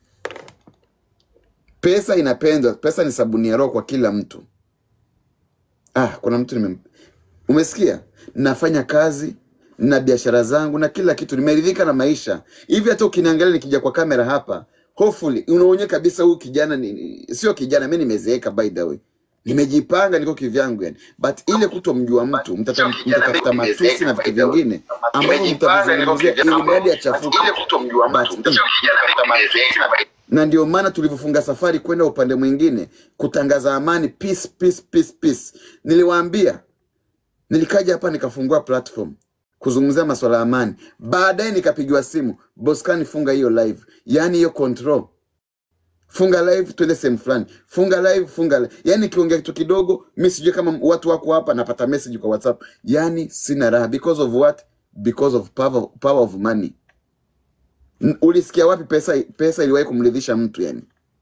Pesa inapendwa, pesa ni sabuni ya roho kwa kila mtu. Ah, kuna mtu nime... Umesikia? Nafanya kazi na biashara zangu na kila kitu, nimeridhika na maisha hivi. Hata ukiniangalia nikija kwa kamera hapa, hopefully unaonye kabisa huyu kijana ni, ni- sio kijana, mi nimezeeka by the way, nimejipanga, niko kivyangu yani, but ile kutomjua mtu mtata- mtatafuta matusi na vitu vingine ambavyo mtavizungumzia ili mradi achafuke, but mm, na ndio maana tulivyofunga safari kwenda upande mwingine kutangaza amani, peace, peace, peace, peace. Niliwaambia nilikaja hapa nikafungua platform kuzungumzia masuala ya amani, baadaye nikapigiwa simu, Boskani, funga hiyo live, yaani hiyo control, funga live, twende sehemu fulani, funga live, funga live. Yaani nikiongea kitu kidogo, mi sijui kama watu wako hapa, napata message kwa WhatsApp, yaani sina raha. Because of what? Because of power, power of money. N- Ulisikia wapi pesa pesa iliwahi kumridhisha mtu yani?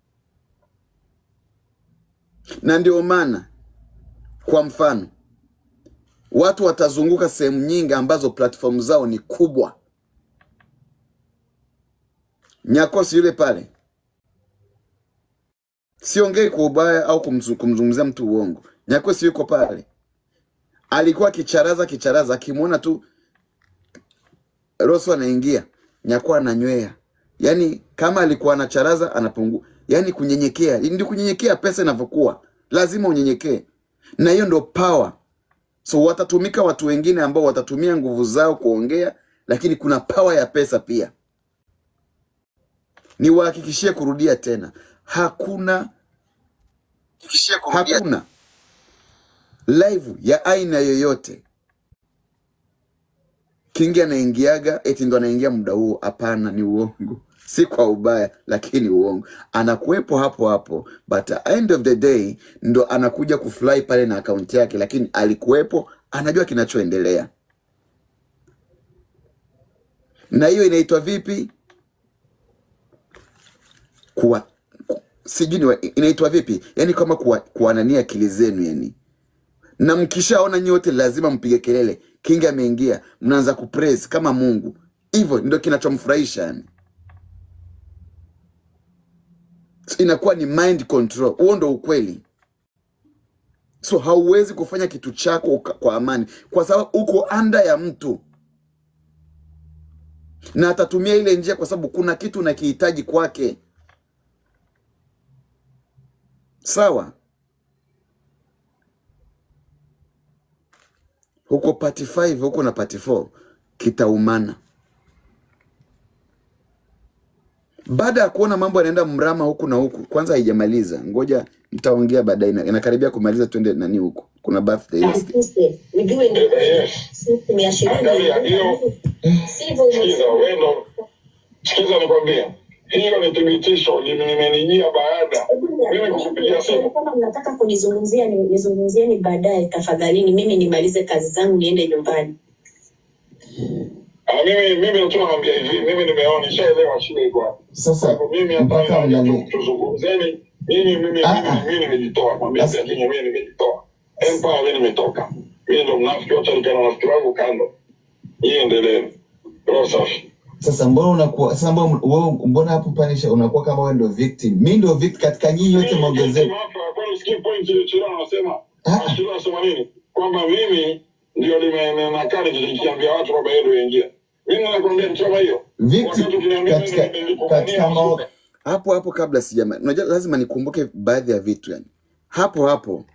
Na ndio maana kwa mfano watu watazunguka sehemu nyingi ambazo platform zao ni kubwa. Nyakosi yule pale, siongei kwa ubaya au kumzu- kumzungumzia mtu uongo. Nyakosi yuko pale, alikuwa kicharaza kicharaza, akimwona tu Rosso anaingia, Nyako ananywea. Yaani kama alikuwa anacharaza anapungua, yaani kunyenyekea. Ndio kunyenyekea pesa inavyokuwa, lazima unyenyekee, na hiyo ndio power. So watatumika watu wengine ambao watatumia nguvu zao kuongea, lakini kuna power ya pesa pia. Niwahakikishie kurudia tena, hakuna hakuna live ya aina yoyote Kingi anaingiaga eti ndo anaingia muda huo. Hapana, ni uongo, si kwa ubaya, lakini uongo. Anakuwepo hapo hapo, but at end of the day ndo anakuja kufly pale na akaunti yake, lakini alikuwepo, anajua kinachoendelea. Na hiyo inaitwa vipi? Kuwa ku, sijui ni wa- inaitwa vipi, yani kama kuwa- kuwanania akili zenu yani na mkishaona nyote lazima mpige kelele, Kingi ameingia, mnaanza kupraise kama Mungu. Hivyo ndio kinachomfurahisha yani, so, inakuwa ni mind control. Huo ndo ukweli. So hauwezi kufanya kitu chako uka- kwa amani, kwa sababu uko anda ya mtu na atatumia ile njia, kwa sababu kuna kitu unakihitaji kwake. sawa huko party 5 huko na party 4 kitaumana baada ya kuona mambo yanaenda mrama huku na huku kwanza haijamaliza ngoja nitaongea baadaye ina- inakaribia kumaliza twende nani huku kuna birthday Na list sisi, ujue ni Yes. siku mia ishirini Angalia hiyo, sivyo sikiza umesema. wendo, sikiza nikwambie, hiyo ni thibitisho limenijia baada mimi kukupigia simu. kama mnataka kunizungumzia ni- nizungumzieni baadaye tafadhalini mimi nimalize kazi zangu niende nyumbani Ah, mimi mimi tu naambia hivi, mimi nimeona nishaelewa shida iko wapi. Sasa Kwa hivyo mimi hapa mpaka naja tu mnani tuzungumzeni. Mimi mimi Ah, mimi ah. mimi nimejitoa, mwambie Sasa- pia mimi nimejitoa. Empire mimi nimetoka. Mimi ndo mnafiki, wacha nikae na rafiki wangu kando. Hii endelee. Roho safi. sasa mbona unakuwa sasa mbona wewe mbona hapo panisha unakuwa kama wewe ndio victim mimi ndio victim katika nyinyi yote Mimi maongezeko victim hapa, kwani usikii point ile Chira anasema, ah, Chira anasema nini? Kwamba mimi ndio nimenakaa nikiambia watu kwamba yeye ndio yaingia. Mimi nakwambia kitu kama hiyo. victim Wakati ukiniambia mimi katika nilikufanyia katika mao, masuka. hapo hapo kabla sijama unajua lazima nikumbuke baadhi ya vitu yani hapo hapo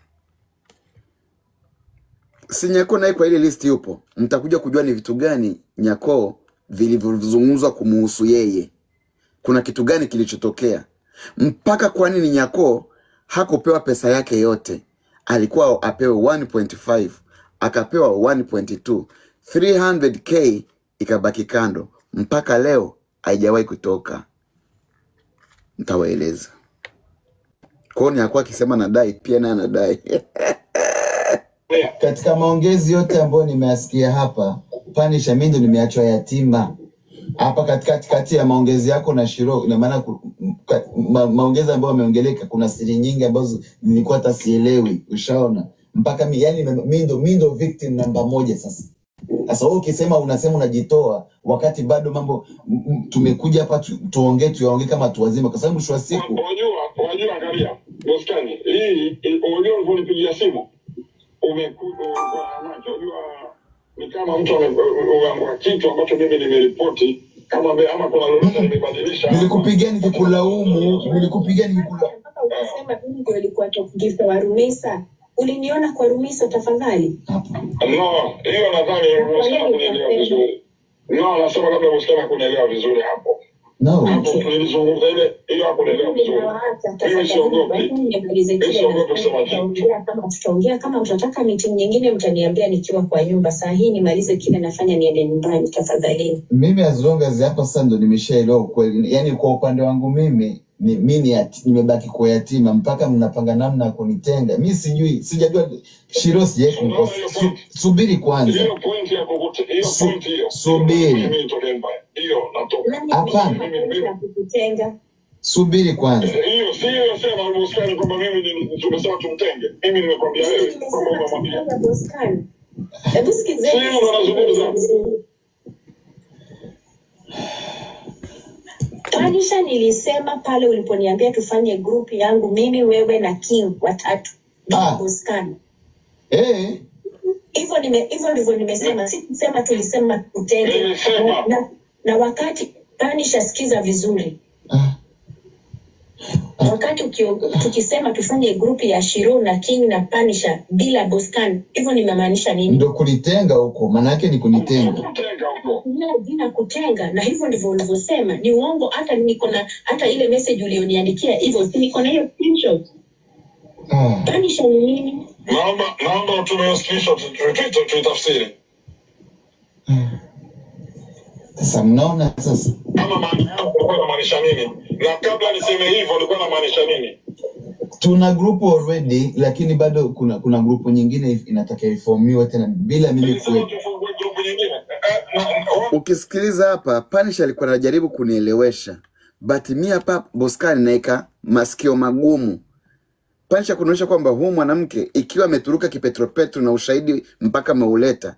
si nyako naye kwa ile list yupo mtakuja kujua ni vitu gani nyako vilivyozungumzwa kumuhusu yeye kuna kitu gani kilichotokea mpaka kwa nini nyako hakupewa pesa yake yote alikuwa apewe 1.5 akapewa 1.2 300k ikabaki kando mpaka leo haijawahi kutoka ntawaeleza kwao ni akuwa akisema nadai pia naye anadai Yeah. katika maongezi yote ambayo nimeyasikia hapa panisha mimi ndo nimeachwa yatima hapa katikati kati ya maongezi yako na Shiro, ina maana ku- ka- ma, maongezi ambayo yameongeleka, kuna siri nyingi ambazo nilikuwa hata sielewi, ushaona mpaka mi, yani mimi ndo mimi ndo victim namba moja sasa. Sasa wewe ukisema unasema unajitoa wakati bado mambo m- m- tumekuja hapa tu, tuongee tuyaongee kama watu wazima, kwa sababu mwisho wa siku Wajua, wajua, angalia Boskani, hii i- unajua ulivyonipigia simu umekuja kwa macho, unajua ni kama mtu ame- umeamua kitu ambacho mimi nimeripoti kama ame- ama kuna lolote nimebadilisha hapa. nilikupigia nikikulaumu, nilikupigia nikikulaumu. mpaka ukasema mimi ndio ilikuwa top gift wa Rumisa uliniona kwa Rumisa tafadhali Hapo. No, hiyo nadhani Boskani kunielewa vizuri. No, anasema labda Boskani kunielewa vizuri hapo. No. Hapo tulizungumza ile hiyo hakunielewa vizuri. ninawaacha Mimi tafadhali siogopi. lakini nimalize Mimi kile siogopi na kusema kitu. tutaongea kama tutaongea kama mtataka meeting nyingine mtaniambia nikiwa kwa nyumba saa hii nimalize kile nafanya niende nyumbani tafadhali mimi as long as hapa sasa ndo nimeshaelewa ukweli yani kwa upande wangu mimi ni, mi ni yati- nimebaki kwa yatima mpaka mnapanga namna ya kunitenga mi sijui sijajua shiro sijai kumkosa su, subiri kwanza Hiyo point ya kukute, hiyo Su, point hiyo. subiri Mimi nitoke Empire. Hiyo natoka. nani hapana amesema kweli ya kukutenga subiri kwanza hiyo si hiyo sema Boskani kwamba mimi ni- tumesema tumtenge. Mimi nimekwambia mimi wewe kwamba nimesema umemwambia. tukutenga Boskani hebu Si sikizeni hiyo ndo nazungumza. Tanisha, nilisema pale uliponiambia tufanye grupu yangu mimi wewe na King watatu bila ah, Boskani. eh, Hivyo nime hivyo ndivyo nimesema, sikusema tulisema tutenge na, Nilisema na, na wakati Tanisha, sikiza vizuri, ah, ah, wakati ukio, tukisema tufanye grupu ya Shiro na King na Panisha bila Boskani, hivyo nimemaanisha nini? ndo kunitenga huko maana yake ni kunitenga kutenga huko. Kutumia jina kutenga, na hivyo ndivyo ulivyosema. Ni uongo, hata niko na hata ile message ulioniandikia hivyo, si niko na hiyo screenshot. ah, Panisha ni nini? Naomba naomba utume hiyo screenshot tu- tu- tu- tuitafsiri. ah. sasa mnaona sasa Kama maana yako ulikuwa unamaanisha nini? Na kabla niseme hivyo ulikuwa unamaanisha nini? tuna grupu already lakini bado kuna kuna grupu nyingine if- inataka ifomiwe tena bila mimi Nilisema kuwepo tufungue grupu nyingine. Eh, na- wa- ukisikiliza hapa panish alikuwa anajaribu kunielewesha but mi hapa boskani naeka masikio magumu panish akunaonyesha kwamba huu mwanamke ikiwa ameturuka kipetropetro na ushahidi mpaka ameuleta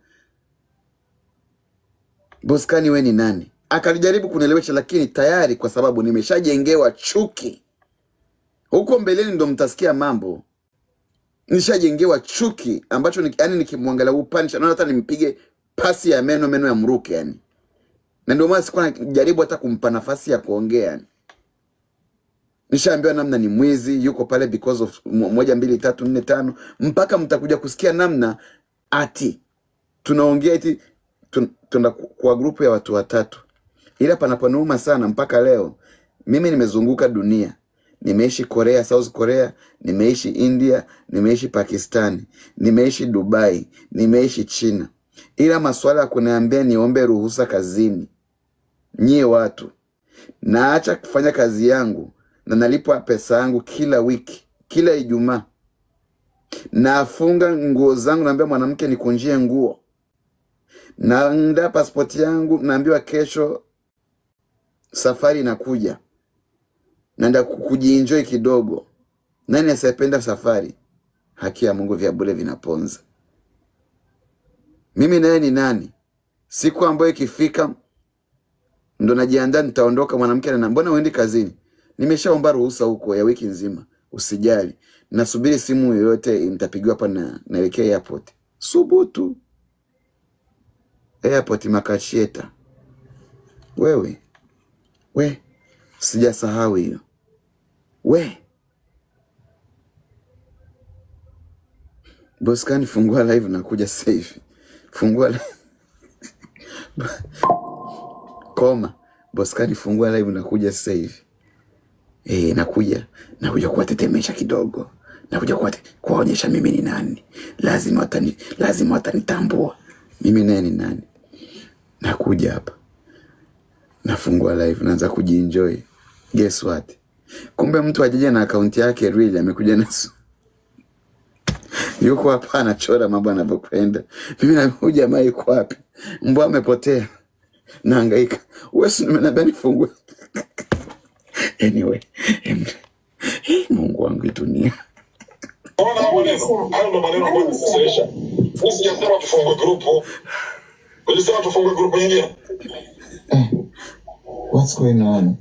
boskani we ni nani akalijaribu kunielewesha lakini tayari kwa sababu nimeshajengewa chuki huko mbeleni ndo mtasikia mambo nishajengewa chuki ambacho ni, yani nikimwangalia huu panish naona hata nimpige pasi ya meno meno ya mruke yani na ndio maana sikuwa najaribu hata kumpa nafasi ya kuongea yani. nishaambiwa namna ni mwizi yuko pale because of mo- moja mbili tatu nne tano mpaka mtakuja kusikia namna ati tunaongea eti tun- tuna kwa grupu ya watu watatu ila panapanuma sana mpaka leo mimi nimezunguka dunia nimeishi korea south korea nimeishi india nimeishi pakistani nimeishi dubai nimeishi china ila maswala ya kuniambia niombe ruhusa kazini nyie watu naacha kufanya kazi yangu na nalipwa pesa yangu kila wiki kila ijumaa nafunga nguo zangu naambia mwanamke nikunjie nguo naandaa pasipoti yangu naambiwa kesho safari inakuja naenda ku- kujienjoy kidogo nani asiyependa safari haki ya mungu vya bure vinaponza mimi naye ni nani siku ambayo ikifika ndo najiandaa nitaondoka mwanamke anana mbona uendi kazini nimeshaomba ruhusa huko ya wiki nzima usijali nasubiri simu yoyote nitapigiwa hapa na naelekea airport subutu airport makacheta wewe we sijasahau hiyo we boskani fungua live nakuja sasa hivi fungua li- koma boskani fungua live nakuja sasa hivi e, nakuja nakuja kuwatetemesha kidogo nakuja kuwate- kuwaonyesha mimi ni nani lazima watani, lazima watanitambua mimi naye ni nani nakuja hapa nafungua live naanza kujienjoy guess what kumbe mtu ajaja na akaunti yake real amekuja na su- yuko hapa anachora mambo anavyokwenda mimi na huyu jamaa yuko wapi mbwa amepotea naangaika wesi nimenambia nifungue anyway em- eh, mungu wangu hii dunia Unaona hayo maneno? Hayo ndo maneno ambayo yanakasirisha. Mimi sijasema tufungue grupu. Nilisema tufungue grupu nyingine. what's going on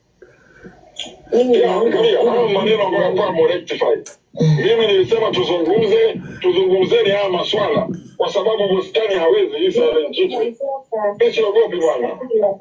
Mimi Pia naomba angalia hayo maneno ambayo yafaa mu rectify. Mimi nilisema tuzungumze, tuzungumzeni haya maswala kwa sababu bustani hawezi hii silent treatment. Mimi siogopi bwana.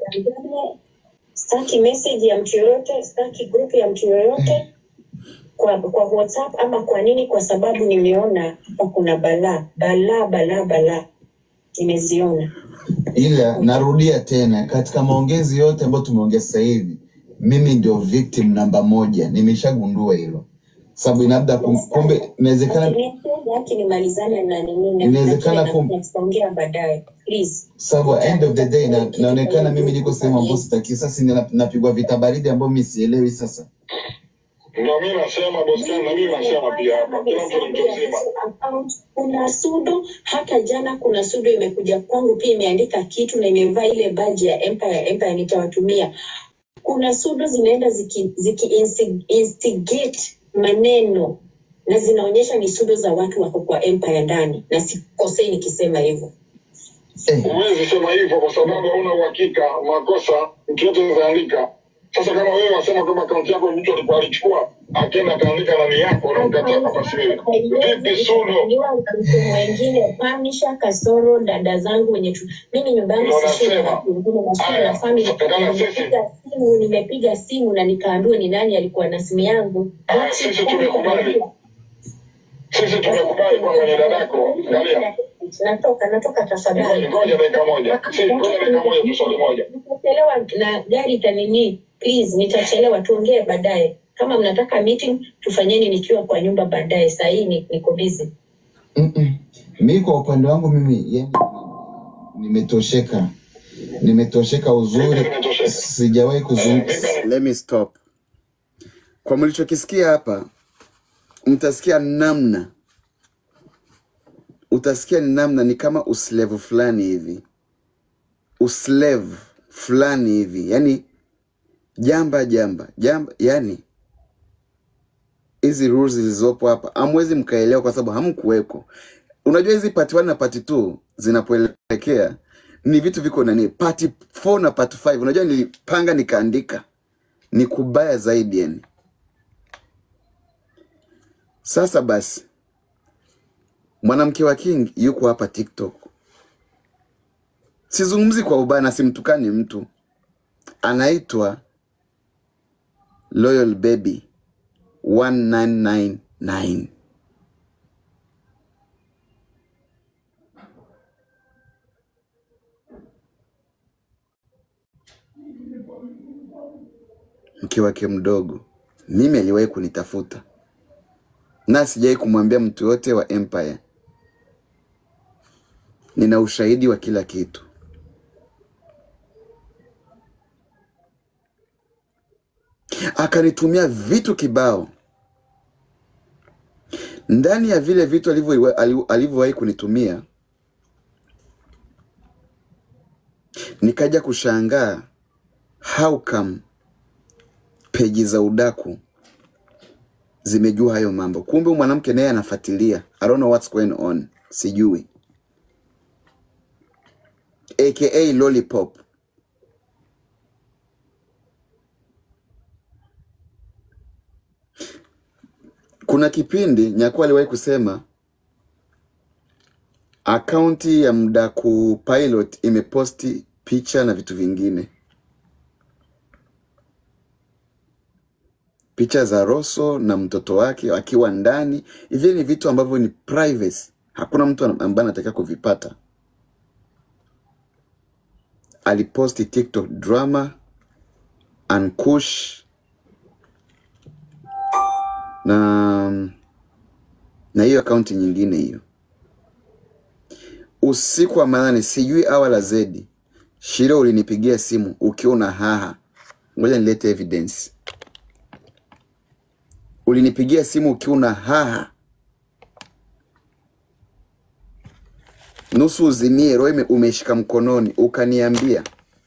Sitaki message ya mtu yoyote, sitaki group ya mtu yoyote kwa kwa WhatsApp ama kwa nini? Kwa sababu nimeona hapa kuna balaa balaa balaa balaa, nimeziona. ila narudia tena katika maongezi yote ambayo tumeongea sasa hivi mimi ndio victim namba moja nimeshagundua hilo sababu labda kum- kumbe inawezekana Yake nimalizane na nini na Inawezekana na- kum- na tutaongea baadaye please. sababu at end of the day na, naonekana mimi niko sehemu ambayo sitaki sasa nina- napigwa vita baridi ambayo mi sielewi sasa Ndio mimi nasema bustani na mimi nasema pia hapa. Kila mtu ni mtu mzima. Kuna sudo hata jana, kuna sudo imekuja kwangu pia imeandika kitu na imevaa ile baji ya Empire. Empire nitawatumia. Kuna sudo zinaenda ziki, ziki insti- instigate maneno na zinaonyesha ni sudo za watu wako kwa Empire ndani, na sikosei nikisema hivyo. eh, Huwezi sema hivyo kwa sababu hauna uhakika makosa mtu yote anaweza andika. Sasa kama wewe wasema kwamba akaunti yako mtu alikuwa alichukua akaenda akaandika nani yako unamkataa kwamba si wewe. Vipi Sudo? mtu mwingine Panisha Kasoro, dada zangu wenye tu, mimi nyumba yangu Ndio sishi na nasema. watu wengine, nasikia Haya, na family. dada sisi. Nimepiga simu, nimepiga simu na nikaambiwa ni nani alikuwa na simu yangu. Ah, sisi tumekubali. Sisi tumekubali kwamba ni dadako. Angalia. Natoka, natoka Ngoja tafadhali. ngoja dakika moja. Si ngoja dakika moja tu swali moja. Nitachelewa na gari itanini, please, nitachelewa. Tuongee baadaye. Kama mnataka meeting tufanyeni nikiwa kwa nyumba baadaye. Saa hii ni- niko busy. mm-mm. mi kwa upande wangu mimi yani nimetosheka nimetosheka uzuri Mimi nimetosheka. sijawahi kuzungumza let me stop kwa mlichokisikia hapa mtasikia namna utasikia ni namna ni kama uslevu fulani hivi uslevu fulani hivi yani jamba jamba jamba yani hizi rules zilizopo hapa hamwezi mkaelewa kwa sababu hamkuweko unajua hizi part 1 na part 2 zinapoelekea ni vitu viko nani part 4 na part 5 unajua nilipanga nikaandika ni kubaya zaidi yani sasa basi mwanamke wa king yuko hapa tiktok sizungumzi kwa ubaya na simtukani mtu anaitwa loyal baby 1999 mke wake mdogo mimi aliwahi kunitafuta na sijawahi kumwambia mtu yote wa empire nina ushahidi wa kila kitu akanitumia vitu kibao ndani ya vile vitu alivyo- ali- alivyowahi kunitumia nikaja kushangaa how come peji za udaku zimejua hayo mambo kumbe huyu mwanamke naye anafuatilia i don't know what's going on sijui aka lollipop kuna kipindi nyakuo aliwahi kusema akaunti ya mdaku pilot imeposti picha na vitu vingine picha za roso na mtoto wake akiwa ndani hivi ni vitu ambavyo ni privacy hakuna mtu ambaye anatakiwa kuvipata aliposti tiktok drama ankush na na hiyo akaunti nyingine hiyo usiku wa manane sijui awa la zedi shiro ulinipigia simu ukiwa una haha ngoja nilete evidence ulinipigia simu ukiwa una haha nusu uzimie roho ime- umeshika mkononi ukaniambia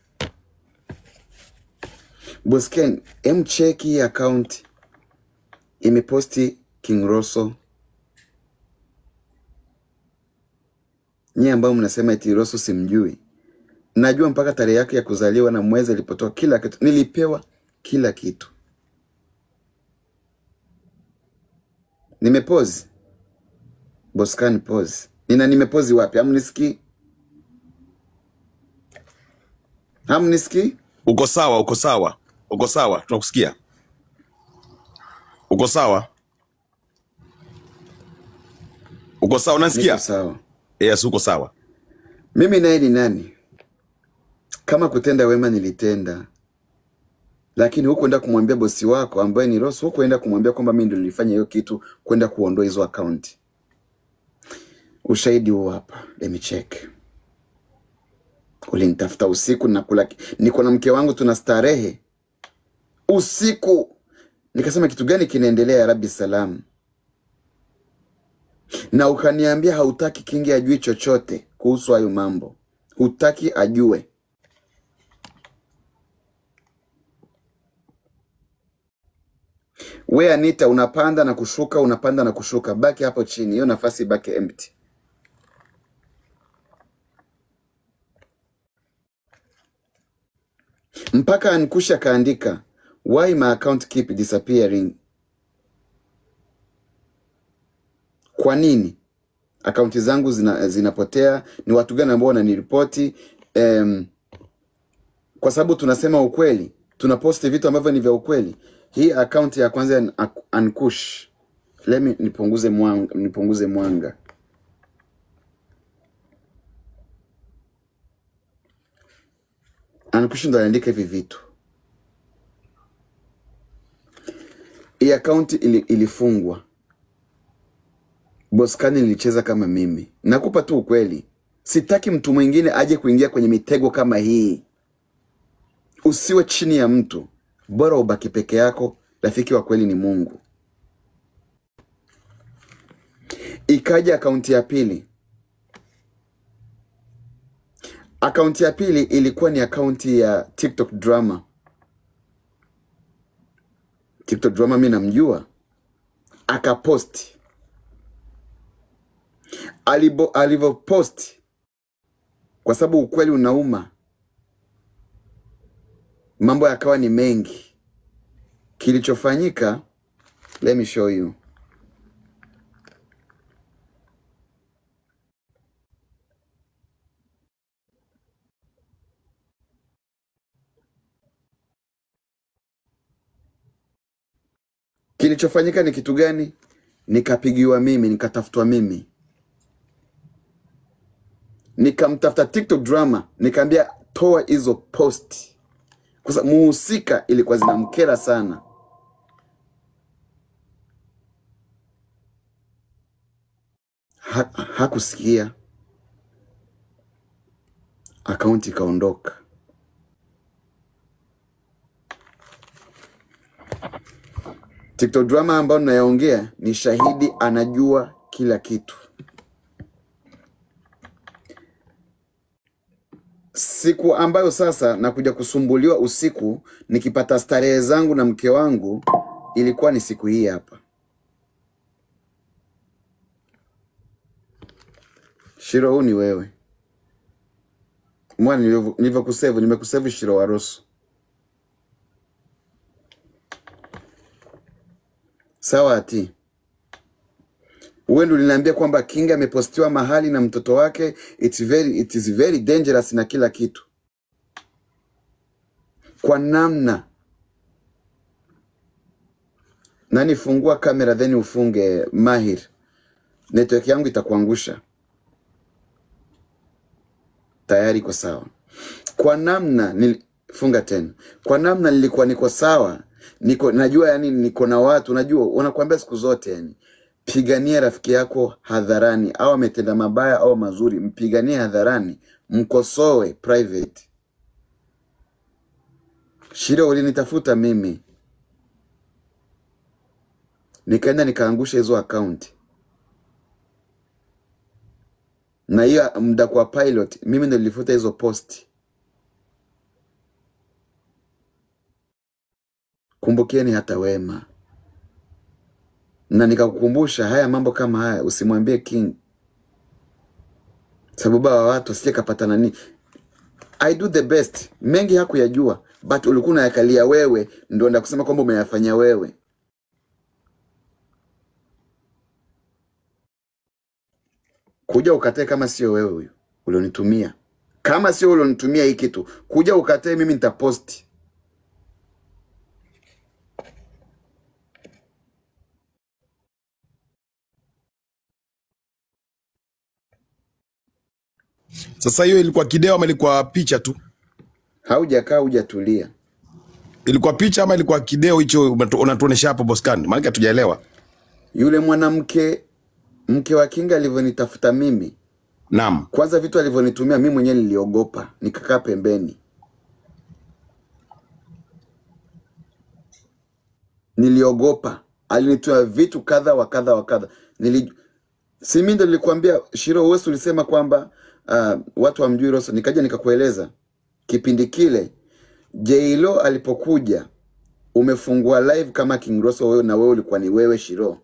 bosken em cheki hii akaunti imeposti king rosso nyie ambao mnasema eti rosso simjui najua mpaka tarehe yake ya kuzaliwa na mwezi alipotoa kila kitu nilipewa kila kitu nimepozi boskan pose nina nimepozi wapi hamnisikii hamnisikii uko sawa uko sawa uko sawa tunakusikia uko sawa uko sawa niko unasikia sawa yes uko sawa mimi naye ni nani kama kutenda wema nilitenda lakini hukuenda kumwambia bosi wako ambaye ni Ross, hukuenda kumwambia kwamba mimi ndo nilifanya hiyo kitu, kwenda kuondoa hizo akaunti. Ushahidi huu hapa, let me check. Ulinitafuta usiku, nakula, niko na mke wangu, tuna starehe usiku, nikasema kitu gani kinaendelea ya Rabbi salam, na ukaniambia hautaki Kingi ajui chochote kuhusu hayo mambo, hutaki ajue. We Anita, unapanda na kushuka, unapanda na kushuka, baki hapo chini, hiyo nafasi ibaki empty. Mpaka Ankusha akaandika why my account keep disappearing. Kwa nini akaunti zangu zina, zinapotea? Ni watu gani ambao wananiripoti? Um, kwa sababu tunasema ukweli, tunaposti vitu ambavyo ni vya ukweli. Hii akaunti ya kwanza ya An- Ankush, let me nipunguze mwanga, nipunguze mwanga. Ankush ndo aliandika hivi vitu. Hii akaunti ili, ilifungwa. Boskani nilicheza kama mimi. Nakupa tu ukweli, sitaki mtu mwingine aje kuingia kwenye mitego kama hii. Usiwe chini ya mtu, bora ubaki peke yako. Rafiki wa kweli ni Mungu. Ikaja akaunti ya pili. Akaunti ya pili ilikuwa ni akaunti ya TikTok drama. TikTok drama mi namjua, akaposti alibo alivyoposti, kwa sababu ukweli unauma, mambo yakawa ni mengi. Kilichofanyika, let me show you. Kilichofanyika ni kitu gani? Nikapigiwa mimi, nikatafutwa mimi, nikamtafuta TikTok drama, nikaambia toa hizo post, kwa sababu muhusika ilikuwa zinamkera sana. Ha, hakusikia, akaunti ikaondoka. TikTok drama ambayo ninayoongea ni shahidi, anajua kila kitu. Siku ambayo sasa nakuja kusumbuliwa usiku nikipata starehe zangu na mke wangu, ilikuwa ni siku hii hapa. Shiro, huu ni wewe mwana, nilivyo- nilivyokusevu, nimekusevu Shiro Waroso. Sawa ati wewe ndio uliniambia kwamba Kinga amepostiwa mahali na mtoto wake, it's very, it is very dangerous na kila kitu, kwa namna nani. Fungua kamera then ufunge Mahir, network yangu itakuangusha. Tayari iko sawa. Kwa namna nil... funga tena. Kwa namna nilikuwa niko sawa, niko najua, yani niko na watu, najua wanakuambia siku zote, yani pigania rafiki yako hadharani, au ametenda mabaya au mazuri, mpiganie hadharani, mkosoe private. Shida, ulinitafuta mimi, nikaenda nikaangusha hizo akaunti, na hiyo muda kwa pilot, mimi ndo nilifuta hizo posti. Kumbukeni hata wema, na nikakukumbusha haya mambo kama haya usimwambie King, sababu hawa watu asije kapata nani. I do the best, mengi hakuyajua, but ulikuwa unayakalia wewe, ndo nda kusema kwamba umeyafanya wewe. Kuja ukatae kama sio wewe huyu ulionitumia, kama sio ulionitumia hii kitu, kuja ukatae, mimi nitaposti. Sasa hiyo ilikuwa kideo ama ilikuwa picha tu? Haujakaa hujatulia. Ilikuwa picha ama ilikuwa kideo hicho unatu- unatuonesha hapo Boscan? Maana hatujaelewa. Yule mwanamke mke wa Kinga alivyonitafuta mimi, Naam. kwanza vitu alivyonitumia mimi mwenyewe niliogopa, nikakaa pembeni, niliogopa. Alinitumia vitu kadha wa kadha wa kadha. Nili si mimi ndo nilikwambia Shiro, wewe ulisema kwamba uh, watu wamjui Rosso, nikaja nikakueleza kipindi kile J-Lo alipokuja, umefungua live kama King Rosso wewe, na wewe ulikuwa ni wewe Shiro.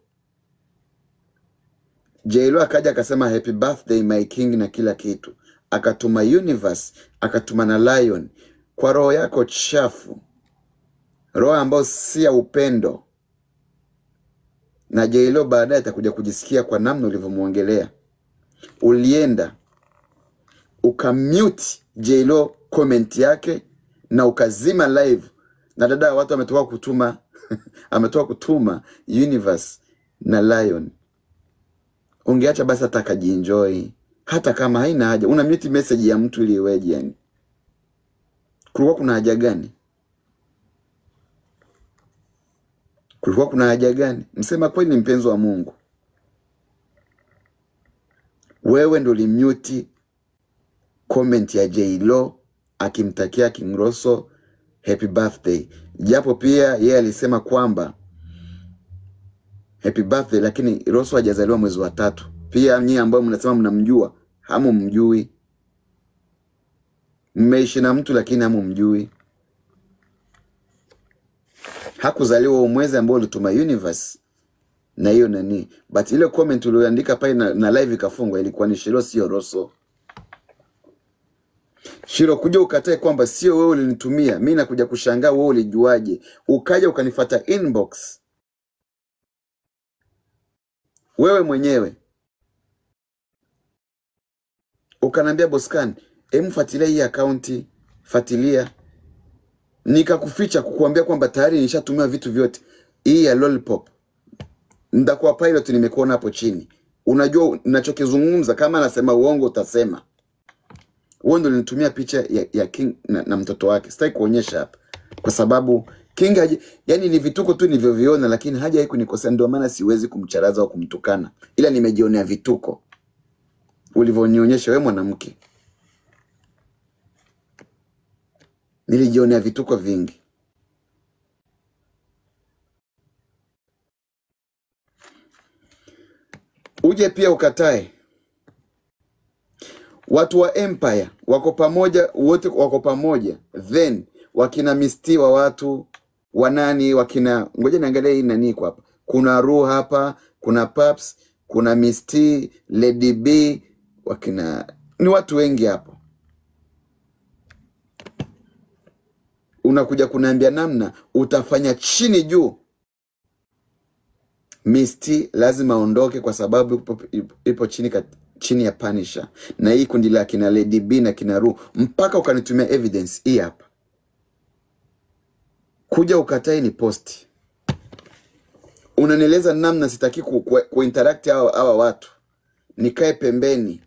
J-Lo akaja akasema happy birthday my king na kila kitu, akatuma Universe, akatuma na Lion kwa roho yako chafu, roho ambayo si ya upendo, na J-Lo baadaye atakuja kujisikia kwa namna ulivyomwongelea. Ulienda ukamute J-Lo comment yake na ukazima live, na dada ya watu ametoka kutuma ametoka kutuma Universe na Lion ungeacha basi hata akajienjoy, hata kama haina haja. Una mute message ya mtu ili iweje? Yani kulikuwa kuna haja gani? Kulikuwa kuna haja gani? Msema kweli, ni mpenzi wa Mungu, wewe ndo ulimute comment ya J-Lo akimtakia King Rosso happy birthday, japo pia yeye alisema kwamba happy birthday, lakini Rosso hajazaliwa mwezi wa tatu. Pia nyinyi ambao mnasema mnamjua, hamumjui. Mmeishi na mtu lakini hamumjui. Hakuzaliwa huo mwezi ambao ulituma Universe na hiyo nani, but ile comment ulioandika pale na, na live ikafungwa ilikuwa ni Shiro, sio Rosso. Shiro, kuja ukatae kwamba sio wewe ulinitumia, mi nakuja kushangaa wewe ulijuaje? Ukaja ukanifata inbox wewe mwenyewe ukaniambia Boscan, em, fuatilia hii akaunti, fuatilia. Nikakuficha kukuambia kwamba tayari nishatumiwa vitu vyote. hii ya lollipop nitakuwa pilot nimekuona hapo chini unajua nachokizungumza kama anasema uongo utasema huo ndo nilitumia picha ya, ya king na, na mtoto wake sitaki kuonyesha hapa kwa sababu king haji, yani ni vituko tu nilivyoviona lakini hajawahi kunikosea ndio maana siwezi kumcharaza au kumtukana ila nimejionea vituko ulivyonionyesha wewe mwanamke nilijionea vituko vingi uje pia ukatae watu wa empire wako pamoja wote wako pamoja then wakina misti wa watu wanani wakina ngoja niangalia hii nani iko hapa kuna ru hapa kuna paps kuna misti lady b wakina ni watu wengi hapo unakuja kunaambia namna utafanya chini juu Misty lazima aondoke kwa sababu ipo, ipo, ipo chini, kat, chini ya Punisher na hii kundi la kina Lady B na kina Ru, mpaka ukanitumia evidence hii hapa, kuja ukatai ni posti, unanieleza namna sitaki ku, ku, ku interact hawa, hawa watu, nikae pembeni,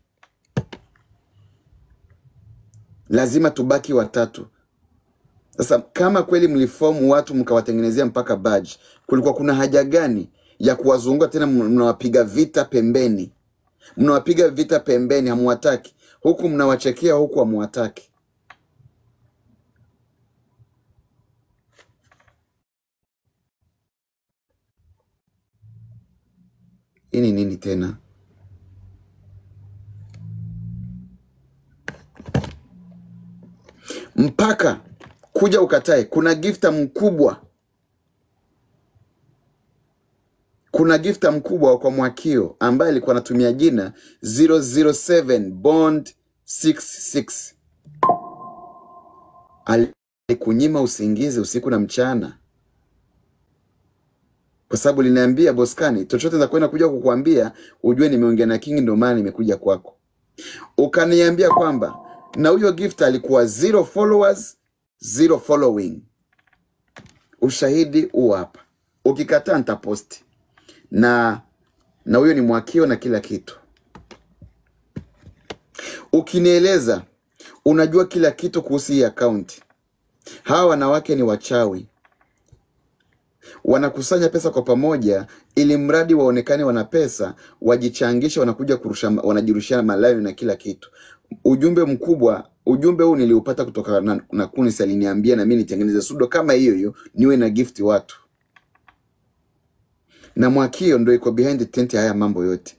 lazima tubaki watatu. Sasa kama kweli mlifomu watu mkawatengenezea mpaka badge, kulikuwa kuna haja gani ya kuwazunguka tena? Mnawapiga vita pembeni, mnawapiga vita pembeni, hamwataki huku, mnawachekea huku, hamwataki. Hii ni nini tena? Mpaka kuja ukatae. Kuna gifta mkubwa kuna gifta mkubwa kwa Mwakio ambaye alikuwa anatumia jina 007 Bond 66 alikunyima usingizi usiku na mchana, kwa sababu liniambia Boskani, chochote nitakwenda kuja kukuambia ujue nimeongea na King, ndio maana nimekuja kwako. Ukaniambia kwamba na huyo gift alikuwa zero followers, zero following. Ushahidi huu hapa, ukikataa nitaposti na na huyo ni Mwakio na kila kitu. Ukinieleza unajua kila kitu kuhusu hii akaunti, hawa wanawake ni wachawi, wanakusanya pesa kwa pamoja, ili mradi waonekane wana pesa, wajichangisha, wanakuja kurusha, wanajirushiana malawi na kila kitu. Ujumbe mkubwa, ujumbe huu niliupata kutoka na, na Kunis aliniambia na mimi nitengeneze sudo kama hiyo hiyo, niwe na gift watu na Mwakio ndo iko behind the tent ya haya mambo yote.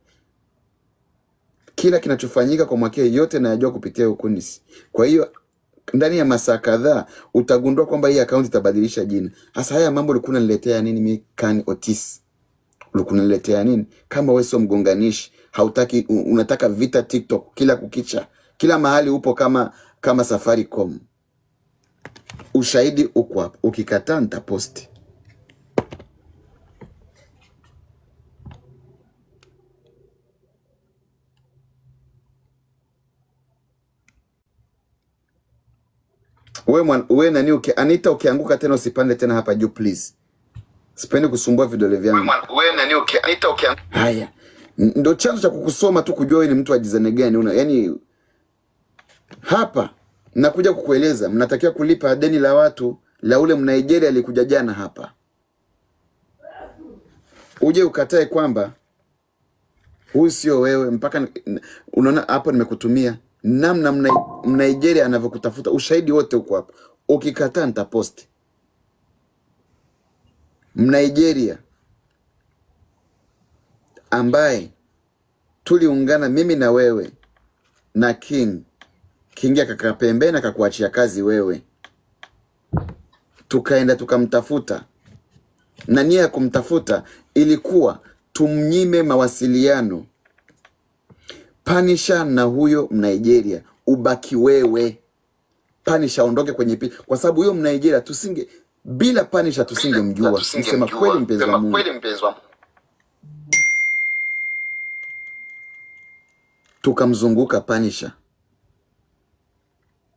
Kila kinachofanyika kwa Mwakio yote nayajua kupitia Ukunis. Kwa hiyo ndani ya masaa kadhaa utagundua kwamba hii akaunti itabadilisha jina. Hasa haya mambo ulikuwa unaniletea nini mimi Khan Otis? Ulikuwa unaniletea nini? Kama wewe sio mgonganishi, hautaki u- unataka vita TikTok kila kukicha. Kila mahali upo kama kama Safaricom. Ushahidi uko hapo. Ukikataa nitaposti. We, mwan, we nani uki, Anita ukianguka tena usipande tena hapa juu please. Sipendi kusumbua vidole vyangu. we nani uki, Anita ukianguka Haya, N- ndo chanzo cha kukusoma tu kujua wewe ni mtu wa jizani gani una, yani hapa nakuja kukueleza, mnatakiwa kulipa deni la watu la ule Mnigeria alikuja jana hapa, uje ukatae kwamba huyu sio wewe, mpaka n- n- unaona hapo nimekutumia namna Mna- Mnigeria anavyokutafuta, ushahidi wote huko hapa. Ukikataa nitaposti. Mnigeria ambaye tuliungana mimi na wewe na King. King akakaa pembeni akakuachia kazi wewe, tukaenda tukamtafuta, na nia ya kumtafuta ilikuwa tumnyime mawasiliano Panisha na huyo Mnigeria, ubaki wewe. Panisha aondoke kwenye pi, kwa sababu huyo Mnigeria tusinge bila Panisha tusingemjua. Msema kweli, tusingemjua. mpenzi wa Sema Mungu, kweli, mpenzi wa Mungu. tukamzunguka Panisha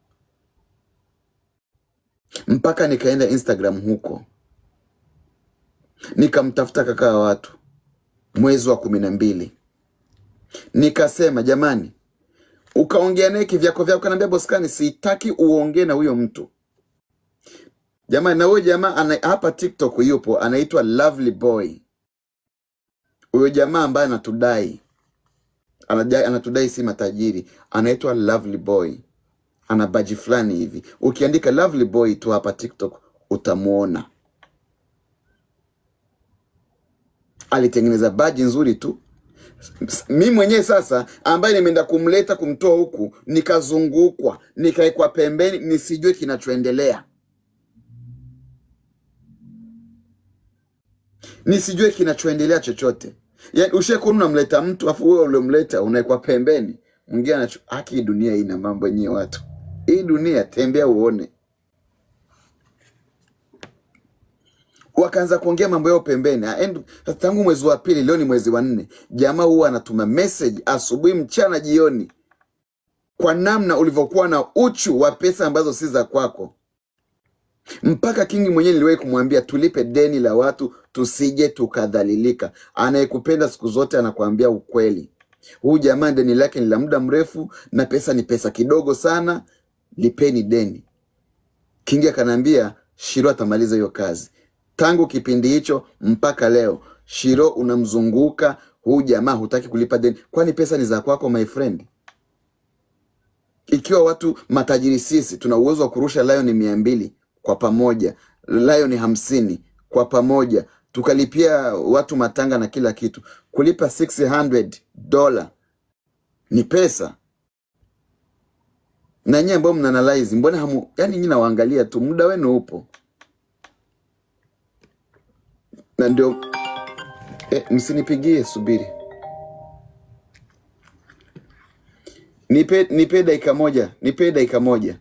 mpaka nikaenda Instagram huko nikamtafuta kaka wa watu mwezi wa kumi na mbili nikasema jamani ukaongea naye kivyako vyako kanaambia boskani sitaki uongee na huyo mtu jamani na huyo jamaa ana, hapa tiktok yupo anaitwa lovely boy huyo jamaa ambaye anatudai anadai, anatudai si matajiri anaitwa lovely boy ana baji fulani hivi ukiandika lovely boy tu hapa tiktok utamwona alitengeneza baji nzuri tu mi mwenyewe sasa ambaye nimeenda kumleta kumtoa huku nikazungukwa nikaekwa pembeni nisijue kinachoendelea nisijue kinachoendelea chochote yani ushakuwa unamleta mtu afu wewe uliomleta unaekwa pembeni mwingine anacho haki hii dunia ina mambo yenyewe watu hii dunia tembea uone wakaanza kuongea mambo yao pembeni And tangu mwezi wa pili leo ni mwezi wa nne jamaa huwa anatuma message asubuhi mchana jioni kwa namna ulivyokuwa na uchu wa pesa ambazo si za kwako mpaka kingi mwenyewe niliwahi kumwambia tulipe deni la watu tusije tukadhalilika anayekupenda siku zote anakuambia ukweli huyu jamaa deni lake ni la muda mrefu na pesa ni pesa kidogo sana lipeni deni kingi akanaambia shiro atamaliza hiyo kazi tangu kipindi hicho mpaka leo shiro unamzunguka huyu jamaa hutaki kulipa deni kwani pesa ni za kwako my friend ikiwa watu matajiri sisi tuna uwezo wa kurusha lion mia mbili kwa pamoja lion hamsini kwa pamoja tukalipia watu matanga na kila kitu kulipa 600 dola ni pesa na nyie ambao mnanalaizi mbona hamu yani nyi nawaangalia tu muda wenu upo na ndio eh, msinipigie subiri nipe nipe dakika moja nipe dakika moja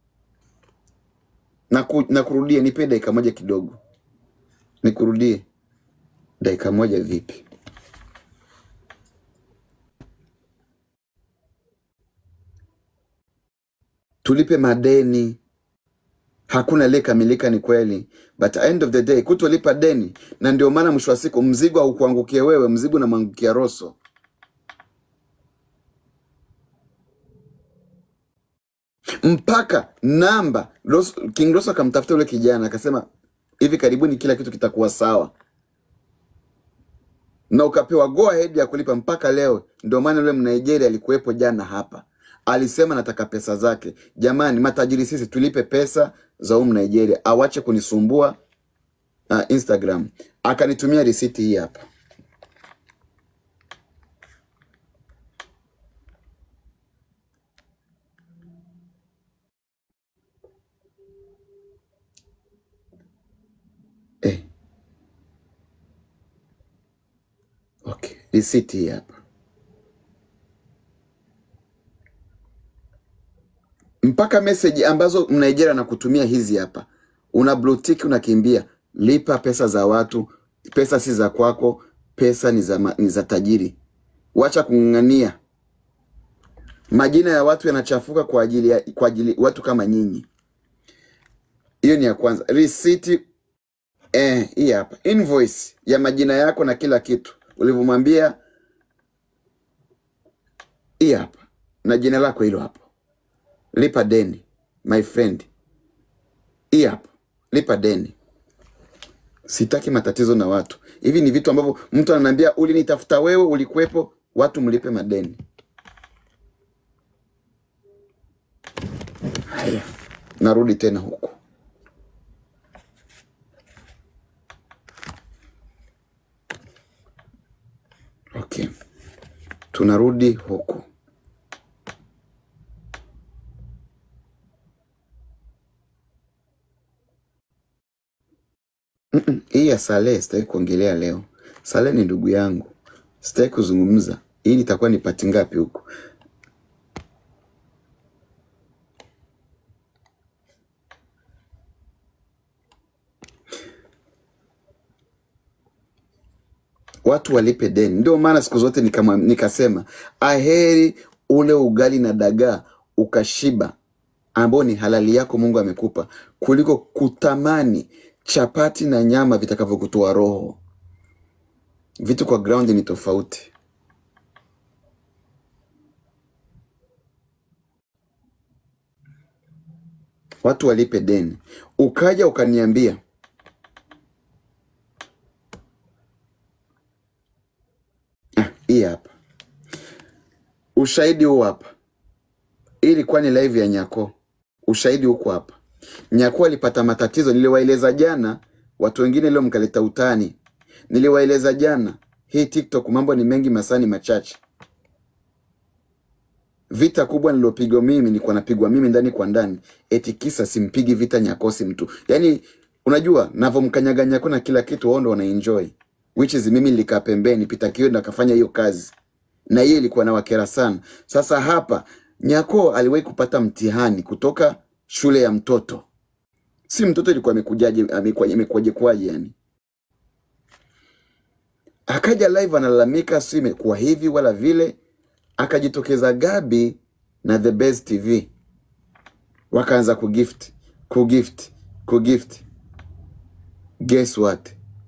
na, ku, na kurudie nipe dakika moja kidogo nikurudie dakika moja vipi tulipe madeni hakuna aliyekamilika ni kweli but end of the day kutolipa deni na ndio maana mwisho wa siku mzigo haukuangukie wewe mzigo unamwangukia roso mpaka namba Rosso, king roso akamtafuta yule kijana akasema hivi karibuni kila kitu kitakuwa sawa na ukapewa go ahead ya kulipa mpaka leo ndio maana yule mnigeria alikuwepo jana hapa alisema nataka pesa zake jamani matajiri sisi tulipe pesa za huu mnigeria awache kunisumbua uh, instagram akanitumia risiti hii hapa eh, okay risiti hii hapa mpaka meseji ambazo mnigeria anakutumia hizi hapa una blue tick unakimbia lipa pesa za watu pesa si za kwako pesa ni za, ma- ni za tajiri wacha kung'ang'ania majina ya watu yanachafuka kwa ajili ya kwa ajili watu kama nyinyi hiyo ni ya kwanza risiti eh, hii hapa invoice ya majina yako na kila kitu ulivyomwambia hii hapa na jina lako hilo hapo lipa deni my friend hii hapo lipa deni sitaki matatizo na watu hivi ni vitu ambavyo mtu ananiambia ulinitafuta wewe ulikuwepo watu mlipe madeni haya narudi tena huku okay tunarudi huku Mm-mm, hii ya Saleh sitaki kuongelea leo. Saleh ni ndugu yangu, sitaki kuzungumza. Hii itakuwa ni pati ngapi huku? Watu walipe deni. Ndio maana siku zote nikama, nikasema aheri ule ugali na dagaa ukashiba, ambao ni halali yako Mungu amekupa, kuliko kutamani chapati na nyama vitakavyokutoa roho. Vitu kwa ground ni tofauti. Watu walipe deni. Ukaja ukaniambia ah, hii hapa ushahidi huu hapa. Hii ilikuwa ni live ya Nyako. Ushahidi huko hapa. Nyako alipata matatizo, niliwaeleza jana. Watu wengine leo mkaleta utani. Niliwaeleza jana, hii TikTok mambo ni mengi, masaa ni machache. Vita kubwa nilopigwa mimi nilikuwa napigwa mimi ndani kwa ndani, eti kisa simpigi vita Nyakosi mtu. Yaani unajua navomkanyaga Nyako na kila kitu, wao ndo wanaenjoy, which is mimi nilikaa pembeni, Peter Kioi ndo akafanya hiyo kazi, na hiyo ilikuwa na wakera sana. Sasa hapa Nyako aliwahi kupata mtihani kutoka shule ya mtoto, si mtoto, ilikuwa amekujaje, amekuwaje, amekuwaje kwaje yani akaja live analalamika, si imekuwa hivi wala vile. Akajitokeza Gabi na The Best TV wakaanza kugift kugift kugift. Guess what?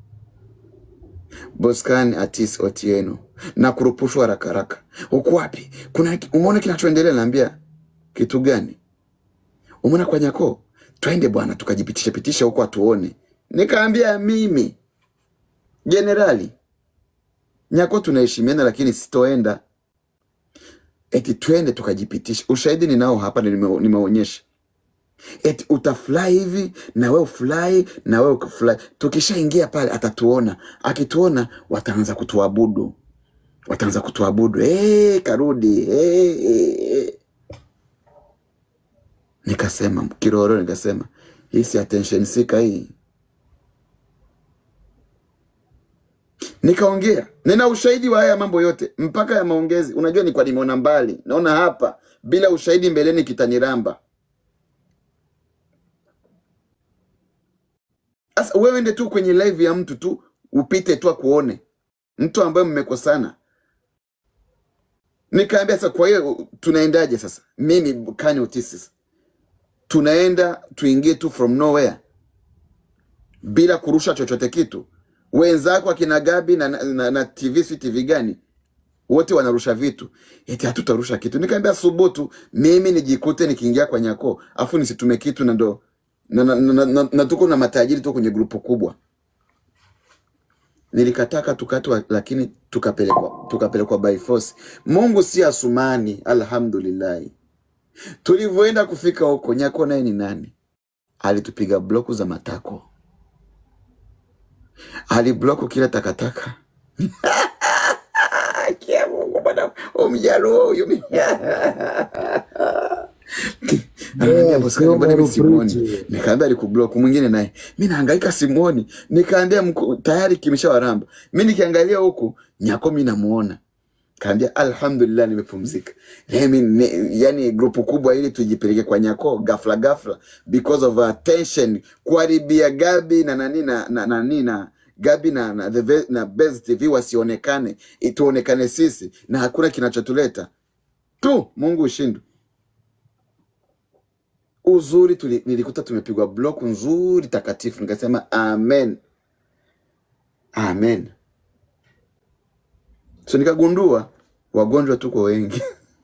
Boscan Atis Otieno na kurupushwa haraka haraka. Uko wapi? Kuna umeona kinachoendelea? Naambia kitu gani? Umeona kwa Nyako? Twende bwana, tukajipitisha pitisha huko atuone. Nikaambia mimi jenerali Nyako tunaheshimiana, lakini sitoenda eti twende tukajipitisha. Ushahidi ninao hapa, na nime- nimeonyesha. Eti utafly hivi na wewe ufly na wewe ukifly. Tukishaingia pale atatuona, akituona wataanza kutuabudu, wataanza kutuabudu. Hey, karudi hey, hey, hey. Nikasema kiroro, nikasema hii si attention sika hii. Nikaongea, nina ushahidi wa haya mambo yote mpaka ya maongezi. Unajua ni kwa nimeona mbali, naona hapa bila ushahidi mbeleni kitaniramba. Sasa wewe ende tu kwenye live ya mtu tu upite tu akuone mtu ambaye mmekosana. Nikaambia sasa, kwa hiyo tunaendaje sasa? Mimi Kanye Otis sasa tunaenda tuingie tu from nowhere bila kurusha chochote kitu. Wenzako akina Gabi na, na, na, na TV si TV gani wote wanarusha vitu, eti hatutarusha kitu. Nikaambia subutu, mimi nijikute nikiingia kwa Nyako afu nisitume kitu na ndo na, na, na, na, na, na tuko na matajiri tu kwenye grupu kubwa. Nilikataka tukatwa, lakini tukapelekwa tukapelekwa by force. Mungu si Asumani, alhamdulillahi. Tulivyoenda kufika huko, Nyako naye ni nani? Alitupiga bloku za matako, alibloku kila takataka. Kia Mungu bwana, umjaluo huyu Ananiambia Yeah, bosi kani, mbona Kiomba mimi simuoni? Rupriti. Nikaambia alikublock. Mwingine naye mimi nahangaika simuoni, nikaambia mko- tayari kimeshawaramba. Mimi nikiangalia huku Nyako mimi namuona, kaambia alhamdulillah, nimepumzika. Mimi ni, yani grupu kubwa ili tujipeleke kwa Nyako ghafla ghafla because of attention, kuharibia Gabi na nani na na nani na Gabi na na, the, Ve- na Best TV wasionekane, ituonekane sisi na hakuna kinachotuleta tu. Mungu ushindwe uzuri tuli, nilikuta tumepigwa block nzuri takatifu, nikasema amen amen. So nikagundua wagonjwa tuko wengi.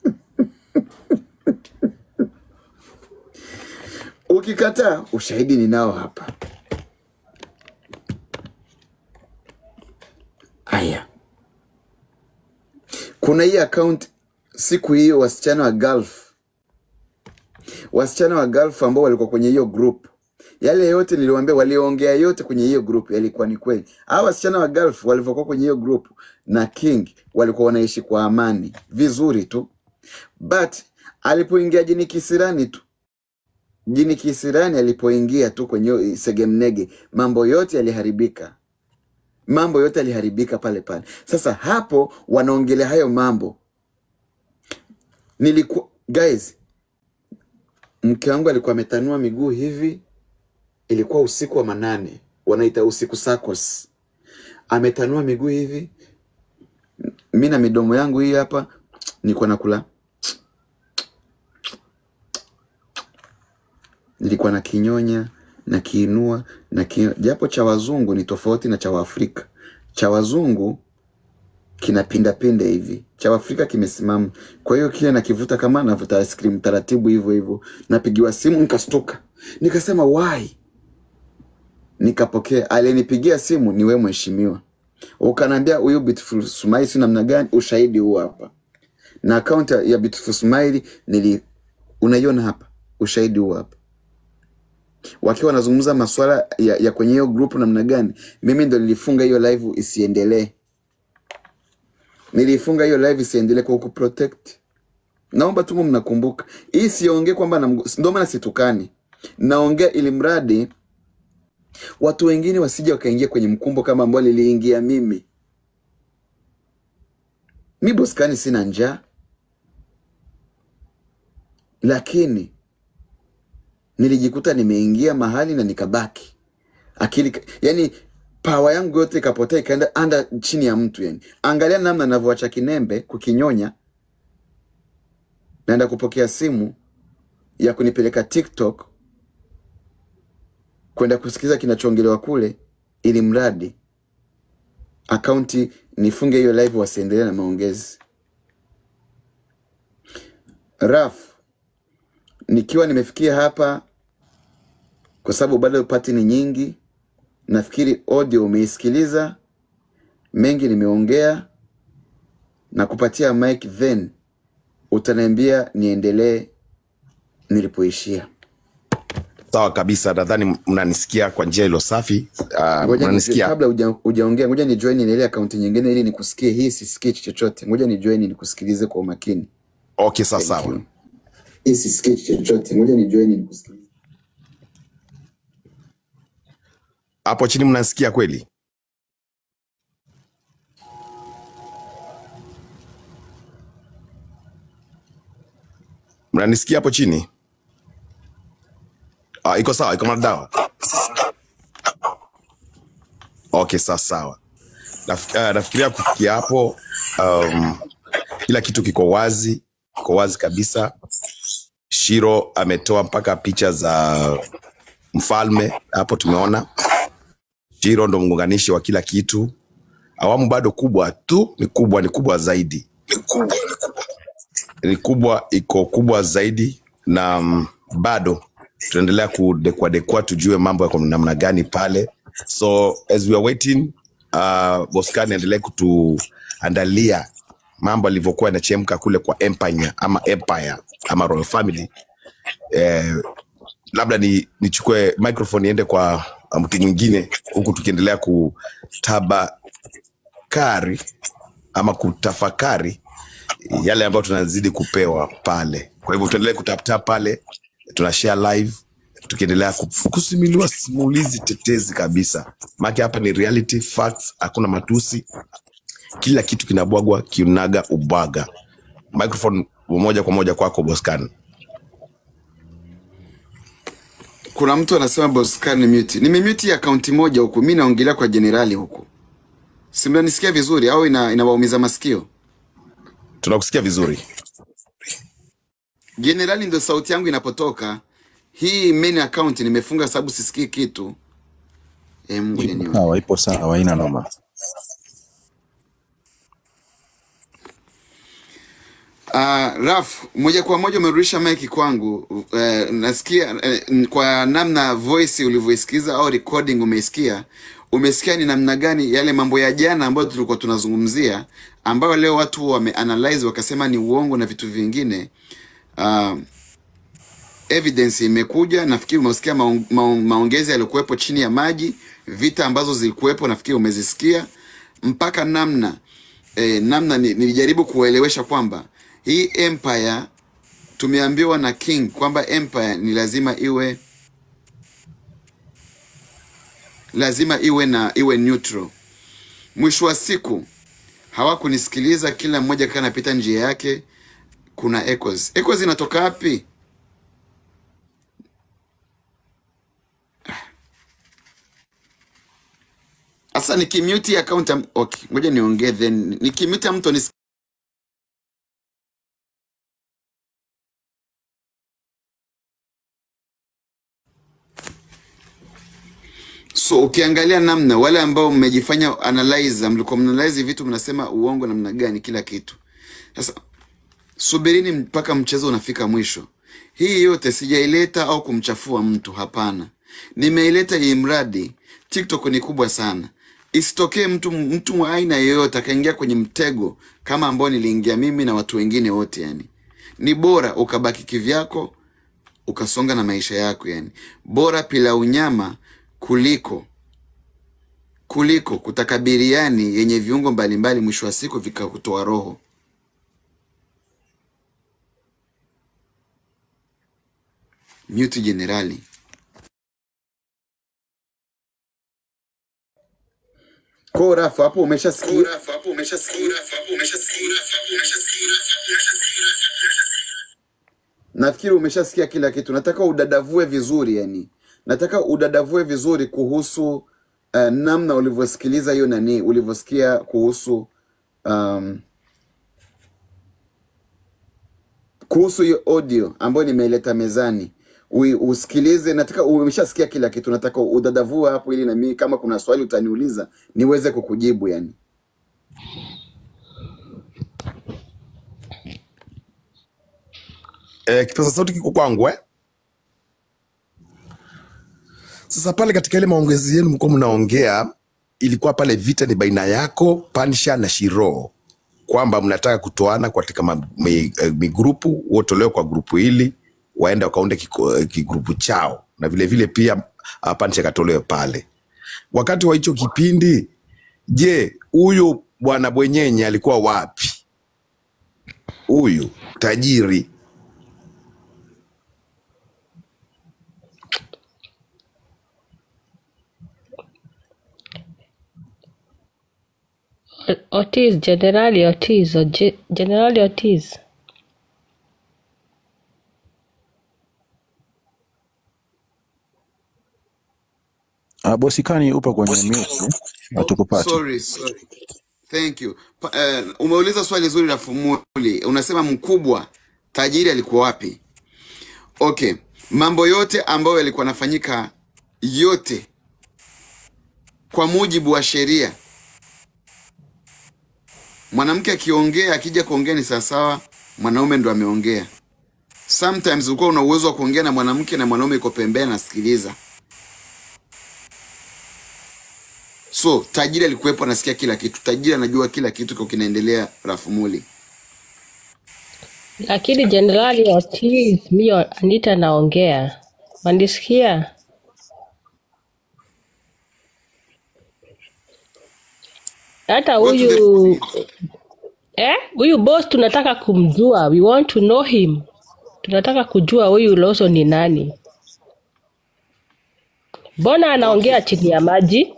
Ukikataa, ushahidi ninao hapa. Aya, kuna hii account siku hiyo, wasichana wa Gulf, wasichana wa Gulf ambao walikuwa kwenye hiyo group, yale yote niliwaambia, waliongea yote kwenye hiyo group yalikuwa ni kweli. Hao wasichana wa Gulf walivyokuwa kwenye hiyo group na King walikuwa wanaishi kwa amani vizuri tu, but alipoingia jini kisirani tu jini kisirani alipoingia tu kwenye hiyo segemnege, mambo yote yaliharibika, mambo yote yaliharibika pale pale. Sasa hapo wanaongelea hayo mambo, nilikuwa guys, mke wangu alikuwa ametanua miguu hivi, ilikuwa usiku wa manane, wanaita usiku sakos, ametanua miguu hivi, mi na midomo yangu hii hapa, nilikuwa nakula, nilikuwa na kinyonya, nakiinua naki, japo cha wazungu ni tofauti na cha waafrika cha wazungu kinapindapinda hivi cha Afrika kimesimama. Kwa hiyo kile nakivuta kama navuta ice cream taratibu hivyo hivyo. Napigiwa simu nikastuka, nikasema why? Nikapokea, alinipigia simu ni wewe mheshimiwa, ukaniambia huyu Beautiful Smile si namna gani? Ushahidi huu hapa, na akaunti ya Beautiful Smile nili unaiona hapa, ushahidi huu hapa wakiwa wanazungumza masuala ya, ya kwenye hiyo group namna gani. Mimi ndo nilifunga hiyo live isiendelee nilifunga hiyo live isiendelee kwa kuprotect. Naomba tu mnakumbuka hii, siongee kwamba namgu- ndio maana situkani, naongea ili mradi watu wengine wasije wakaingia kwenye mkumbo kama ambao niliingia mimi. Mi Boskani sina njaa, lakini nilijikuta nimeingia mahali na nikabaki akili, yani pawa yangu yote ikapotea ikaenda anda chini ya mtu yani. Angalia namna navyoacha kinembe kukinyonya, naenda kupokea simu ya kunipeleka TikTok kwenda kusikiza kinachoongelewa kule, ili mradi akaunti nifunge hiyo live, wasiendelee na maongezi. Raf, nikiwa nimefikia hapa, kwa sababu bado pati ni nyingi, nafikiri audio umeisikiliza, mengi nimeongea na kupatia mic, then utaniambia niendelee nilipoishia. Sawa kabisa, nadhani mnanisikia kwa njia ilo safi. Uh, Ngoja ni, mnanisikia kabla huja- hujaongea, ngoja ni join ile akaunti nyingine ili nikusikie. Hii sisikii chochote, ngoja ni join nikusikilize kwa umakini. okay? Sawa Thank sawa. you. Hii sisikii chochote, ngoja ni join nikusikilize. Hapo chini mnanisikia kweli? Mnanisikia hapo chini? Ah, iko sawa, iko madawa. Okay, sawa sawa. Naf, uh, nafikiria kufikia hapo um, kila kitu kiko wazi, kiko wazi kabisa. Shiro ametoa mpaka picha za mfalme hapo, tumeona Shiro ndo mgonganishi wa kila kitu. Awamu bado kubwa tu, ni kubwa, ni kubwa zaidi, ni kubwa, iko kubwa zaidi, na mm, bado tunaendelea kudekuadekua tujue mambo yako namna gani pale. So as we are waiting, uh, Boskani endelee kutuandalia mambo alivyokuwa yanachemka kule kwa Empire ama Empire ama Royal Family eh, labda ni nichukue microphone niende kwa uh, mtu mwingine huku tukiendelea kutabakari ama kutafakari yale ambayo tunazidi kupewa pale. Kwa hivyo tuendelee kutaptap pale, tuna share live tukiendelea ku- kusimuliwa simulizi tetezi kabisa, maana hapa ni reality facts, hakuna matusi, kila kitu kinabwagwa kiunaga ubwaga. Microphone moja kwa moja kwako Boscan. Kuna mtu anasema Boscan ni mute. Nimemute hii akaunti moja huku, mi naongelea kwa jenerali huku, si mnanisikia vizuri au ina, inawaumiza masikio? Tunakusikia vizuri. Jenerali ndo sauti yangu inapotoka. Hii main account nimefunga sababu sisikii kitu. E, Mungu Ipo nione. sawa, ipo sawa, haina noma. Uh, Raf, moja kwa moja umerudisha mic kwangu. Uh, nasikia uh, kwa namna voice ulivyoisikiza au recording umeisikia, umesikia ni namna gani yale mambo ya jana ambayo tulikuwa tunazungumzia, ambayo leo watu wameanalyze wakasema ni uongo na vitu vingine. Uh, evidence imekuja. Nafikiri umesikia maong, maong, maongezi yaliyokuwepo chini ya maji, vita ambazo zilikuwepo, nafikiri umezisikia mpaka namna eh, namna ni- nilijaribu kuwaelewesha kwamba hii empire tumeambiwa na king kwamba empire ni lazima iwe lazima iwe na iwe neutral. Mwisho wa siku hawakunisikiliza, kila mmoja kaa anapita njia yake. Kuna echoes. Echoes inatoka wapi? Sasa nikimute account am- okay, ngoja niongee then nikimute mtu anis So ukiangalia namna wale ambao mmejifanya analyze, mlikuwa mnaanalyze vitu mnasema uongo namna gani, kila kitu. Sasa subirini mpaka mchezo unafika mwisho. Hii yote sijaileta au kumchafua mtu, hapana. Nimeileta ili mradi TikTok ni kubwa sana, isitokee mtu mtu wa aina yoyote akaingia kwenye mtego kama ambao niliingia mimi na watu wengine wote. Yani ni bora ukabaki kivyako, ukasonga na maisha yako. Yani bora pilau nyama kuliko kuliko kutaka biriani yenye viungo mbalimbali, mwisho wa siku vikakutoa roho. Mute jenerali. Kwa rafu hapo umeshasikia Nafikiri umeshasikia kila kitu. Nataka udadavue vizuri, yani nataka udadavue vizuri kuhusu uh, namna ulivyosikiliza hiyo nani, ulivyosikia kuhusu um, kuhusu hiyo audio ambayo nimeileta mezani Ui, usikilize. Nataka umeshasikia kila kitu, nataka udadavue hapo, ili na mimi kama kuna swali utaniuliza niweze kukujibu yani. Eh, kipaza sauti kiko kwangu eh? Sasa pale katika ile maongezi yenu mlikuwa mnaongea, ilikuwa pale vita ni baina yako Pansha na Shiro, kwamba mnataka kutoana katika ma- mi- eh, migrupu, wotolewe kwa grupu hili waende wakaunde kiko- eh, kigrupu chao, na vile vile pia uh, Pansha akatolewe pale. Wakati wa hicho kipindi, je, huyu bwana Bwenyenye alikuwa wapi? Huyu tajiri Ortiz, Generali Ortiz, or Ge- Generali Ortiz. Uh, bosikani upo kwenye mute, hatukupati. Sorry, sorry. Thank you. Pa, uh, umeuliza swali zuri la Fumuli. Unasema mkubwa tajiri alikuwa wapi? Okay, mambo yote ambayo yalikuwa yanafanyika yote kwa mujibu wa sheria, mwanamke akiongea, akija kuongea ni sawasawa, mwanaume ndo ameongea. Sometimes ulikuwa una uwezo wa kuongea na mwanamke na mwanaume iko pembeni anasikiliza. So tajiri alikuwepo, anasikia kila kitu. Tajiri anajua kila kitu kwa kinaendelea Rafumuli. Lakini Generali Ortiz, mi Anita naongea, wanisikia? Hata Go to the huyu point. eh, huyu boss tunataka kumjua, we want to know him. Tunataka kujua huyu Lawson ni nani, mbona anaongea Okay. chini ya maji?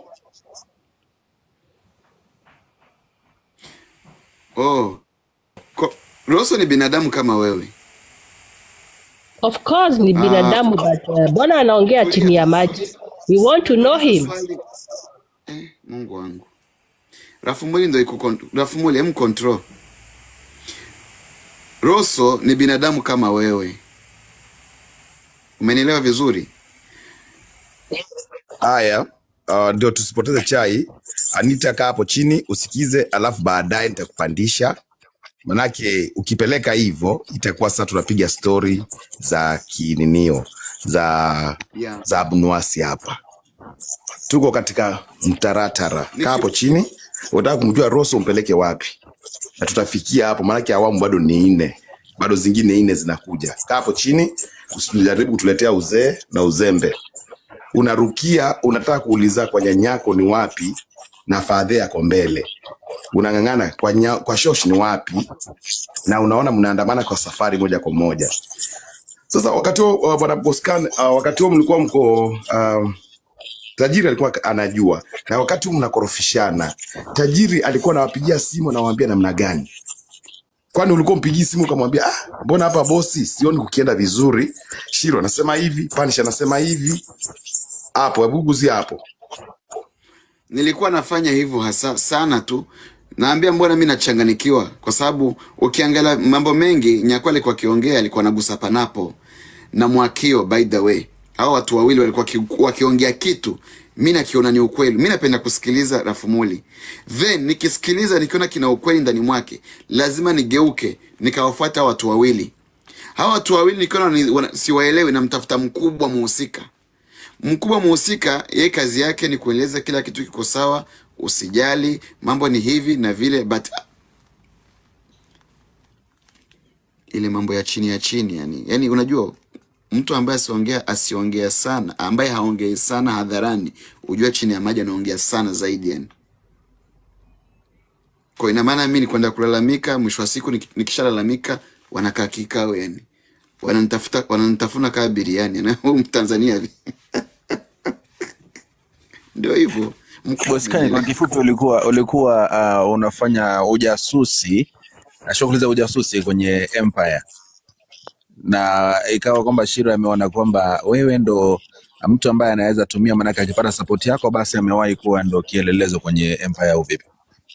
Oh. Ko- Rosso ni binadamu kama wewe. Of course ni Ah, binadamu but uh, mbona anaongea chini tulia. ya maji? We want to know Uliza him. swali. Eh, Mungu wangu. Rafumuli ndo iko kon- Rafumuli hem control. Rosso ni binadamu kama wewe. Umenielewa vizuri? Haya, uh, ndio tusipoteze chai. Anita, kaa hapo chini usikize, alafu baadaye nitakupandisha, manake ukipeleka hivyo itakuwa sasa tunapiga stori za kininio za Yeah. za abnuasi hapa. Tuko katika mtaratara. Kaa hapo Niki chini, unataka kumjua Rosso umpeleke wapi, na tutafikia hapo, maanake awamu bado ni nne, bado zingine nne zinakuja. Kaa hapo chini, usijaribu kutuletea uzee na uzembe unarukia unataka kuuliza kwa nyanyako ni wapi na fadhe yako mbele unang'ang'ana kwa, nya, kwa shosh ni wapi na unaona mnaandamana kwa safari moja kwa moja sasa wakati huo uh, bwana boscan uh, wakati huo mlikuwa mko uh, tajiri alikuwa anajua na wakati huu mnakorofishana tajiri alikuwa anawapigia simu anawaambia namna gani kwani ulikuwa mpigii simu ukamwambia ah, mbona hapa bosi sioni kukienda vizuri shiro anasema hivi panish anasema hivi hapo hebu guzi hapo nilikuwa nafanya hivyo hasa sana tu. Naambia mbona mi nachanganikiwa, kwa sababu ukiangalia mambo mengi Nyakwa alikuwa akiongea, alikuwa anagusa panapo na Mwakio, by the way hao watu wawili walikuwa waki- wakiongea kitu mi nakiona ni ukweli mi napenda kusikiliza rafumuli then nikisikiliza nikiona kina ukweli ndani mwake lazima nigeuke nikawafuata hao watu wawili hawa watu wawili nikiona ni- wana- siwaelewi namtafuta mkubwa muhusika mkubwa muhusika yeye kazi yake ni kueleza kila kitu kiko sawa usijali mambo ni hivi na vile but ile mambo ya chini ya chini yani yani unajua mtu ambaye asiongea asiongea sana ambaye haongei sana hadharani ujua chini ya maji anaongea sana zaidi yani kwa ina maana mimi ni kwenda kulalamika mwisho wa siku nik- nikishalalamika wanakaa kikao yani wananitafuta wananitafuna kaa biriani na huyu mtanzania vi- ndio hivyo mkubwa Boskani, kwa amenielewa kifupi, ulikuwa ulikuwa uh, unafanya ujasusi na shughuli za ujasusi kwenye Empire, na ikawa kwamba Shiro ameona kwamba wewe ndo mtu ambaye anaweza tumia, maanake akipata sapoti yako, basi amewahi kuwa ndo kielelezo kwenye Empire au vipi?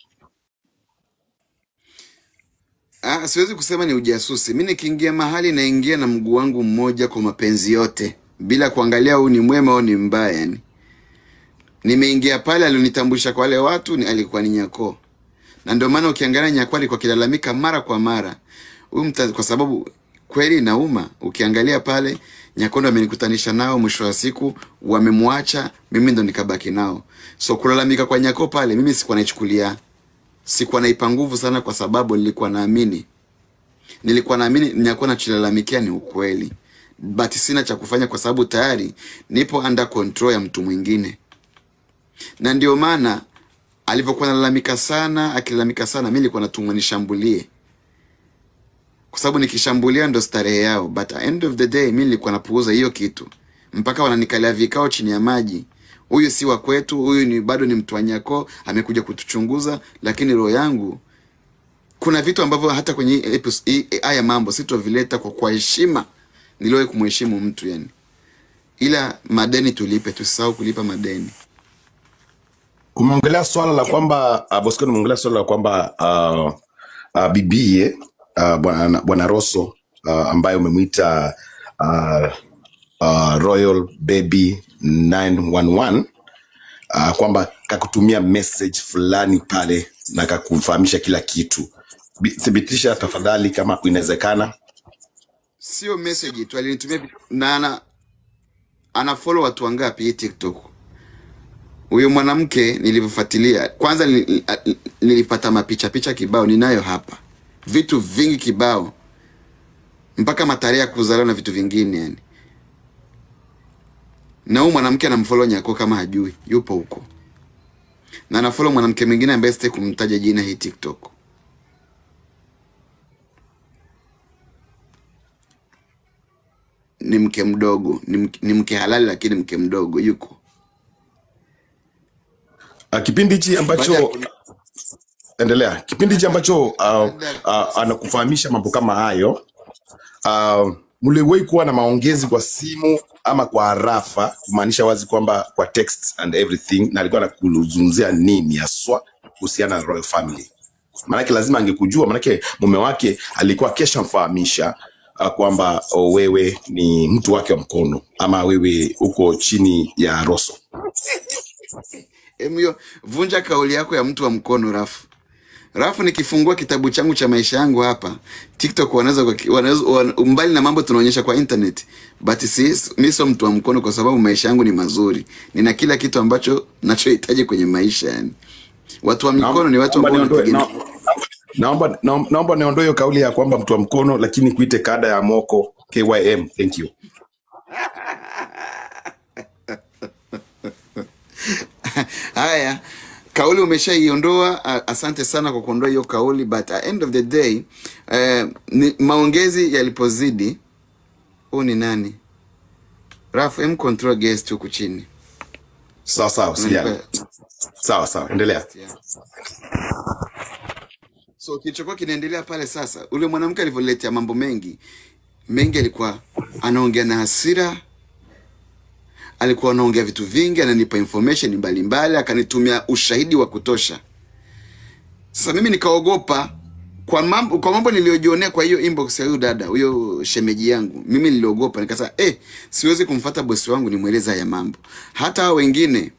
Ah, siwezi kusema ni ujasusi. Mi nikiingia mahali naingia na mguu wangu mmoja kwa mapenzi yote, bila kuangalia huyu ni mwema au ni mbaya. Yani nimeingia pale, alionitambulisha kwa wale watu ni, alikuwa ni Nyako, na ndio maana ukiangalia Nyako alikuwa akilalamika mara kwa mara huyu mta, kwa sababu kweli inauma. Ukiangalia pale Nyako ndo amenikutanisha nao, mwisho wa siku wamemwacha, mimi ndo nikabaki nao. So kulalamika kwa Nyako pale, mimi sikuwa naichukulia sikuwa naipa nguvu sana, kwa sababu nilikuwa naamini nilikuwa naamini nyakuwa nachilalamikia ni ukweli, but sina cha kufanya kwa sababu tayari nipo under control ya mtu mwingine, na ndio maana alivyokuwa nalalamika sana, akilalamika sana, mi nilikuwa natumwa nishambulie, kwa sababu nikishambulia ndo starehe yao, but at end of the day mi nilikuwa napuuza hiyo kitu, mpaka wananikalia vikao chini ya maji. Huyu si wa kwetu, huyu ni bado ni mtu wa Nyako, amekuja kutuchunguza, lakini roho yangu kuna vitu ambavyo hata kwenye hii epis- hii- haya mambo sitovileta kwa kwa heshima niliwahi kumheshimu mtu yani, ila madeni tulipe, tusisahau kulipa madeni. umeongelea swala la kwamba uh, Bosco umeongelea swala la kwamba uh, uh, bibie uh, bwana bwana Rosso uh, ambaye umemwita uh, uh, Royal Baby 911 uh, kwamba kakutumia message fulani pale na kakufahamisha kila kitu. Bi- Thibitisha tafadhali kama inawezekana. Sio message tu, alinitumia vi- na ana, ana follow watu wangapi hii TikTok? Huyo mwanamke nilivyofuatilia, kwanza nili- a- nilipata mapicha picha kibao, ninayo hapa vitu vingi kibao, mpaka matarehe ya kuzaliwa na vitu vingine yani. Na huyu mwanamke anamfollow Nyako kama hajui, yupo huko na anafollow mwanamke mwingine ambaye sitaki kumtaja jina hii TikTok. Ni mke mdogo, ni mke, ni mke halali lakini mke mdogo yuko Uh, kipindi hichi baada ya ambacho kuni- endelea, kipindi hichi ambacho uh, baada ya uh, anakufahamisha mambo kama hayo uh, mliwahi kuwa na maongezi kwa simu ama kwa arafa, kumaanisha wazi kwamba kwa text and everything, na alikuwa anakuzungumzia nini haswa kuhusiana na royal family? Maanake lazima angekujua, maanake mume wake alikuwa keshamfahamisha uh, kwamba oh, wewe ni mtu wake wa mkono ama wewe uko chini ya Rosso. Emyo, vunja kauli yako ya mtu wa mkono Rafu. Rafu, nikifungua kitabu changu cha maisha yangu hapa TikTok, wanaweza wanaweza wan- mbali na mambo tunaonyesha kwa internet, but si mimi sio mtu wa mkono, kwa sababu maisha yangu ni mazuri, nina kila kitu ambacho nachohitaji kwenye maisha. Yani watu wa mikono ni watu Naomba ambao niondoe wanategemea na- naomba naomba naomba niondoe hiyo kauli ya kwamba mtu wa mkono, lakini kuite kada ya moko KYM. Thank you. Haya, kauli umeshaiondoa. a- Asante sana kwa kuondoa hiyo kauli, but at end of the day eh, ni, maongezi yalipozidi, huu ni nani? Rafu, em control guest huku chini, Sawa sawa, usijali. unanipa Sawa sawa, endelea. guest ya. So kilichokuwa kinaendelea pale sasa, ule mwanamke alivyoletea mambo mengi mengi, alikuwa anaongea na hasira, alikuwa anaongea vitu vingi, ananipa information mbalimbali, akanitumia ushahidi wa kutosha. Sasa mimi nikaogopa kwa mambo kwa mambo niliyojionea kwa hiyo inbox ya huyo dada huyo shemeji yangu mimi niliogopa nikasema eh siwezi kumfuata bosi wangu nimweleza haya mambo hata hao wengine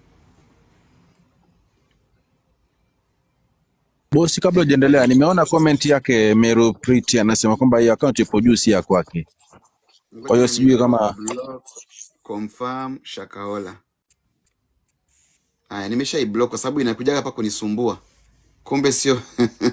Bosi, kabla hujaendelea, nimeona comment yake Meru Priti anasema kwamba hiyo account ipo juu, si ya kwake. Kwa ngoja hiyo sijui ni kama block confirm shakaola haya nimesha iblock kwa sababu inakujaga hapa kunisumbua kumbe sio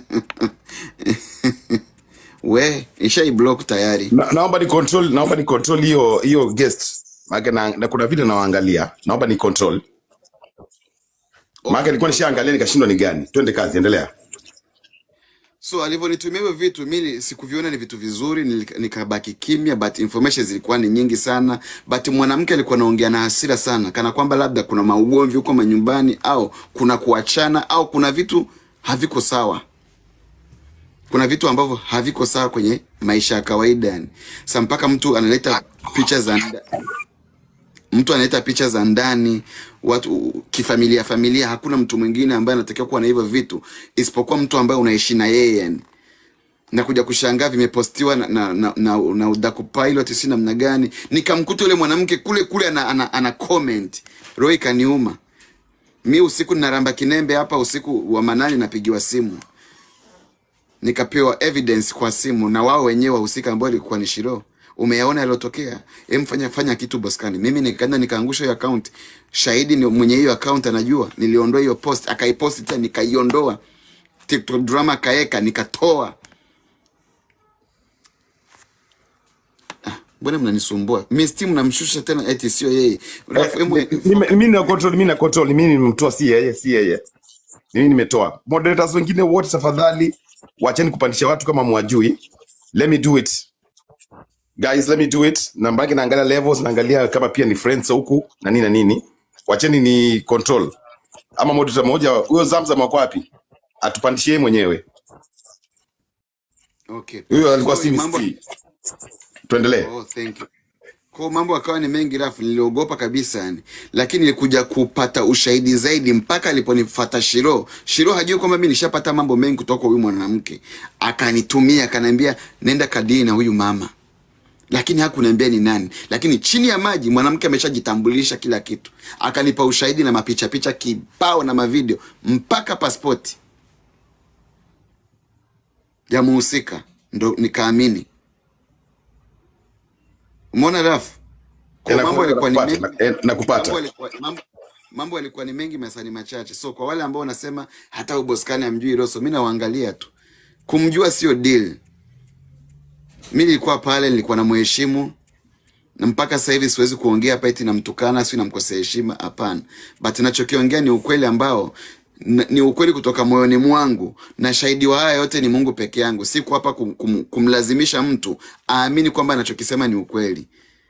we isha iblock tayari Na, naomba ni control, naomba ni control hiyo hiyo guest. Maana na, na kuna vile nawaangalia. Naomba ni control. Maana okay nilikuwa nishaangalia nikashindwa ni gani. Twende kazi, endelea. so alivyonitumia hivyo vitu mimi sikuviona ni vitu vizuri nilika- nikabaki kimya but information zilikuwa ni nyingi sana but mwanamke alikuwa anaongea na hasira sana kana kwamba labda kuna maugomvi huko manyumbani au kuna kuachana au kuna vitu haviko sawa kuna vitu ambavyo haviko sawa kwenye maisha ya kawaida yani sa mpaka mtu analeta picha za nda, mtu analeta picha za ndani watu kifamilia familia hakuna mtu mwingine ambaye anatakiwa kuwa na hivyo vitu isipokuwa mtu ambaye unaishi na yeye yani na kuja kushangaa vimepostiwa na, na, na, na, na udaku pilot si namna gani nikamkuta yule mwanamke kule kule ana, ana, ana comment roho ikaniuma mi usiku ninaramba kinembe hapa usiku wa manane napigiwa simu nikapewa evidence kwa simu na wao wenyewe wahusika ambao ilikuwa ni Shiro. Umeyaona yaliyotokea? Em, fanya fanya kitu boskani. Mimi nikaenda nikaangusha hiyo account. Shahidi ni mwenye hiyo account anajua. Niliondoa hiyo post, akaipost tena nikaiondoa. TikTok drama kaeka nikatoa. Mbona mnanisumbua? Mimi Steam namshusha tena eti sio yeye. Eh, Alafu emu, mimi mimi na control, mimi na control, mimi nimemtoa si yeye, si yeye. Mimi nimetoa. Moderators wengine wote tafadhali wacheni kupandisha watu kama mwajui. Let me do it. Guys, let me do it. Namba yake naangalia levels, naangalia kama pia ni friends huku na nini na nini. Wacheni ni control. Ama moderator mmoja huyo Zamzam wako wapi? Atupandishie yeye mwenyewe. okay. Huyo alikuwa So si mambo Mr. Tuendelee. Oh, thank you. Kwa mambo akawa ni mengi rafu, niliogopa kabisa yani, lakini nilikuja kupata ushahidi zaidi mpaka aliponifuata Shiro. Shiro hajui kwamba mimi nishapata mambo mengi kutoka kwa huyu mwanamke, akanitumia akaniambia, nenda kadini na huyu mama, lakini hakuniambia ni nani. Lakini chini ya maji mwanamke ameshajitambulisha kila kitu, akanipa ushahidi na mapicha picha kibao na mavideo mpaka pasipoti ya muhusika, ndo nikaamini. Umeona rafu? Eh, Kwa mambo naku- yalikuwa ni nakupata, mengi, na- eh, mambo nakupata. yalikuwa mambo, mambo yalikuwa ni mengi masani machache. So kwa wale ambao wanasema hata uboskani amjui Rosso, mimi nawaangalia tu. Kumjua sio deal. Mimi nilikuwa pale, nilikuwa namheshimu na mpaka sasa hivi siwezi kuongea hapa eti namtukana, si namkosea heshima, hapana. But nachokiongea ni ukweli ambao n- ni ukweli kutoka moyoni mwangu, na shahidi wa haya yote ni Mungu peke yangu. Siko hapa kum, kum, kumlazimisha mtu aamini kwamba anachokisema ni ukweli.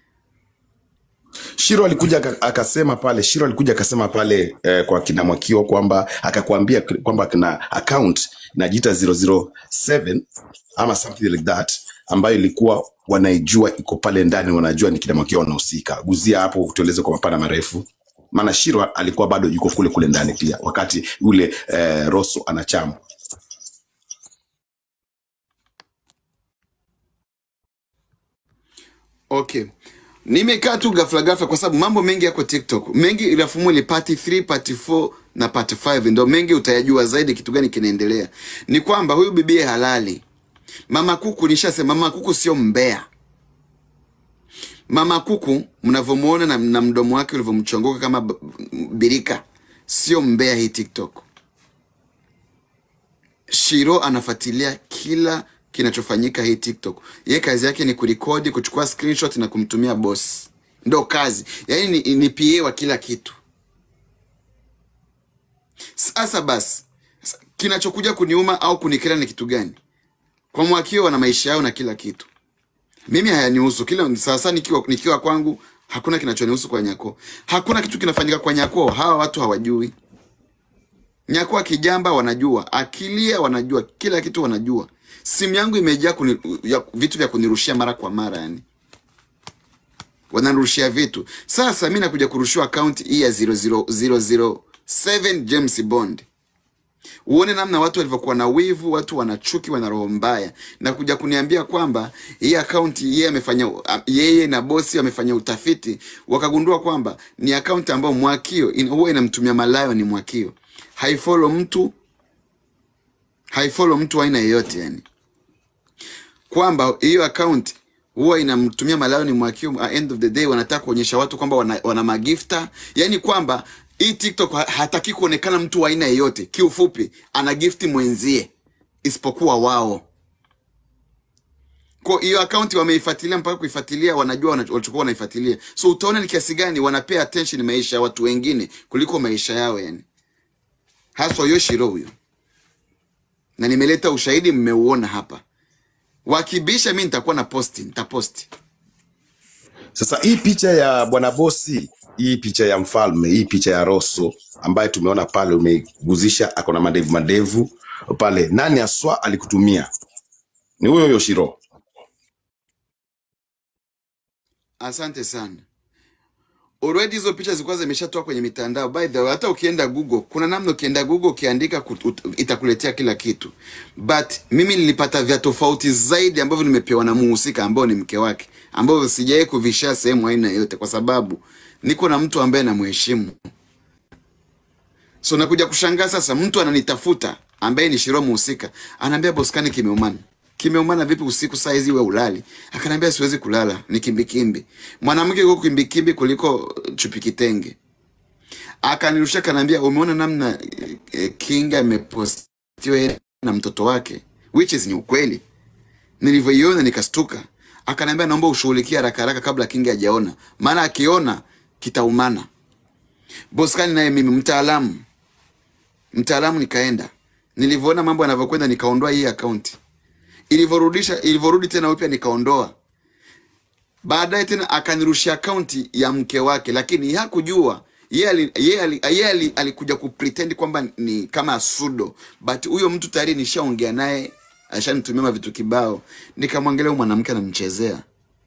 Shiro alikuja aka- akasema pale, Shiro alikuja akasema pale eh, kwa kina Mwakio kwamba akakwambia k- kwamba kuna account inajiita 007 ama something like that ambayo ilikuwa wanaijua iko pale ndani, wanajua ni kina Mwakio wanahusika. Guzia hapo tueleze kwa mapana marefu, maana Shiro alikuwa bado yuko kule kule ndani pia, wakati yule eh, Rosso anachamu. Okay. Nimekaa tu ghafla ghafla kwa sababu mambo mengi yako TikTok. Mengi ilafumu ni part 3, part 4 na part 5 ndio mengi utayajua zaidi kitu gani kinaendelea. Ni kwamba huyu bibie halali. Mama Kuku nishasema mama Kuku sio mbea. Mama Kuku mnavyomuona na, na mdomo wake ulivyomchongoka kama b- birika. Sio mbea hii TikTok. Shiro anafuatilia kila kinachofanyika hii TikTok. Ye kazi yake ni kurekodi, kuchukua screenshot na kumtumia boss. Ndo kazi. Yaani ni, ni PA wa kila kitu. Sasa basi, s- kinachokuja kuniuma au kunikera ni kitu gani? Kwa Mwakio wana maisha yao na kila kitu. Mimi hayanihusu. Kila sasa nikiwa nikiwa kwangu hakuna kinachonihusu kwa Nyako. Hakuna kitu kinafanyika kwa Nyako, hawa watu hawajui. Nyakua kijamba wanajua, akilia wanajua, kila kitu wanajua. Simu yangu imejaa kuni, ya, vitu vya kunirushia mara kwa mara yani. Wananirushia vitu. Sasa mimi nakuja kurushiwa account hii ya 00007 James Bond. uone namna watu walivyokuwa na wivu, watu wana chuki, wana roho mbaya, na kuja kuniambia kwamba hii akaunti yeye amefanya yeye na bosi wamefanya utafiti, wakagundua kwamba ni akaunti ambayo Mwakio ina- huwa inamtumia malayo ni Mwakio, haifollow mtu haifollow mtu aina yeyote yani kwamba hiyo account huwa inamtumia malayo ni Mwakio. At end of the day wanataka kuonyesha watu kwamba wana, wana magifta, yani kwamba hii TikTok ha- hataki kuonekana mtu wa aina yeyote. Kiufupi, ana gifti mwenzie isipokuwa wao. Kwa hiyo account wameifuatilia mpaka kuifuatilia, wanajua wana- walichokuwa wanaifuatilia. So utaona ni kiasi gani wanapea attention maisha ya watu wengine kuliko maisha yao, yani haswa Yoshiro huyo, na nimeleta ushahidi, mmeuona hapa. Wakibisha mi nitakuwa na posti, nitaposti. Sasa hii picha ya bwana bosi, hii picha ya mfalme, hii picha ya Rosso ambaye tumeona pale, umeguzisha ako na madevu madevu pale, nani aswa alikutumia? Ni huyo huyo Shiro. Asante sana. Already hizo picha zilikuwa zimeshatoka kwenye mitandao. By the way, hata ukienda Google, kuna namna ukienda Google ukiandika kut- ut- itakuletea kila kitu. But mimi nilipata vya tofauti zaidi ambavyo nimepewa na muhusika ambao ni mke wake, ambavyo sijawahi kuvisha sehemu aina yoyote, kwa sababu niko na mtu ambaye namheshimu. So nakuja kushangaa sasa, mtu ananitafuta ambaye ni Shiro muhusika, anaambia Boskani kimeumana. Kimeumana vipi usiku saa hizi we ulali? Akaniambia siwezi kulala, ni kimbikimbi. Mwanamke yuko kimbikimbi kuliko chupi kitenge. Akanirusha kanaambia, umeona namna eh, eh, Kinga amepostiwa yeye na mtoto wake, which is ni ukweli. Nilivyoiona nikastuka. Akaniambia, naomba ushughulikie haraka haraka kabla Kinga hajaona, maana akiona kitaumana. Boskani naye mimi mtaalamu mtaalamu nikaenda nilivyoona mambo yanavyokwenda nikaondoa hii akaunti ilivyorudisha ilivyorudi tena upya nikaondoa baadaye tena akanirushia akaunti ya mke wake lakini hakujua yeye ali- yeye ali- yeye ali- alikuja kupretend kwamba ni kama sudo but huyo mtu tayari nishaongea naye ashanitumia mavitu kibao nikamwangalia huyu mwanamke anamchezea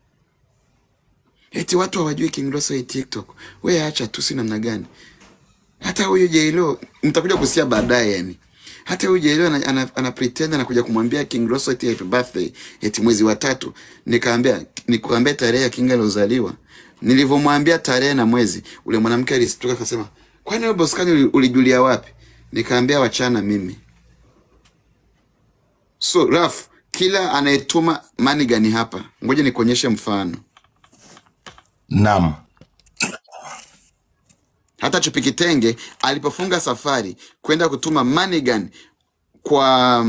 eti watu hawajui King Rosso hii TikTok we acha tu si namna gani hata huyu Jailo mtakuja kusikia baadaye yani. Hata huyu Jailo ana, ana, ana pretend anakuja kumwambia King Rosso eti happy birthday eti mwezi wa tatu. Nikaambia nikuambia tarehe ya King aliozaliwa. Nilivyomwambia tarehe na mwezi, ule mwanamke alistuka akasema, "Kwani wewe Boskani uli- ulijulia wapi?" Nikaambia wachana mimi. So Raf, kila anayetuma money gani hapa, ngoja nikuonyeshe mfano. Naam. Hata Chupi Kitenge alipofunga safari kwenda kutuma Manigan kwa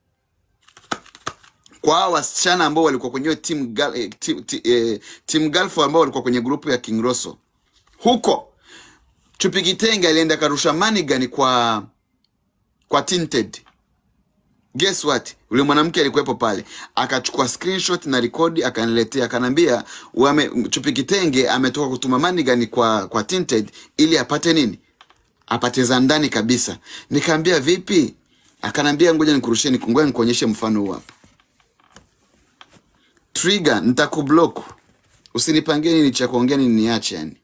kwa hao wasichana ambao walikuwa kwenye hiyo team gal, eh, team, ti- eh, team Galfo ambao walikuwa kwenye grupu ya King Rosso huko, Chupi Kitenge alienda karusha Manigan kwa kwa Tinted. Guess what? Yule mwanamke alikuwepo pale, akachukua screenshot na rekodi akaniletea, akanambia wame Chupi Kitenge ametoka kutuma Manigan kwa kwa Tinted ili apate nini? Apate za ndani kabisa. Nikaambia vipi? Akanambia ngoja nikurushie, niku- ngoja nikuonyeshe mfano huu hapa. Trigger, nitakublock. Usinipangie nini cha kuongea nini niache yani.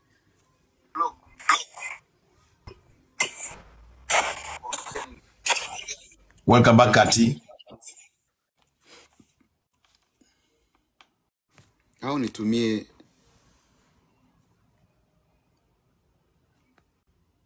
Welcome back Kati. Au nitumie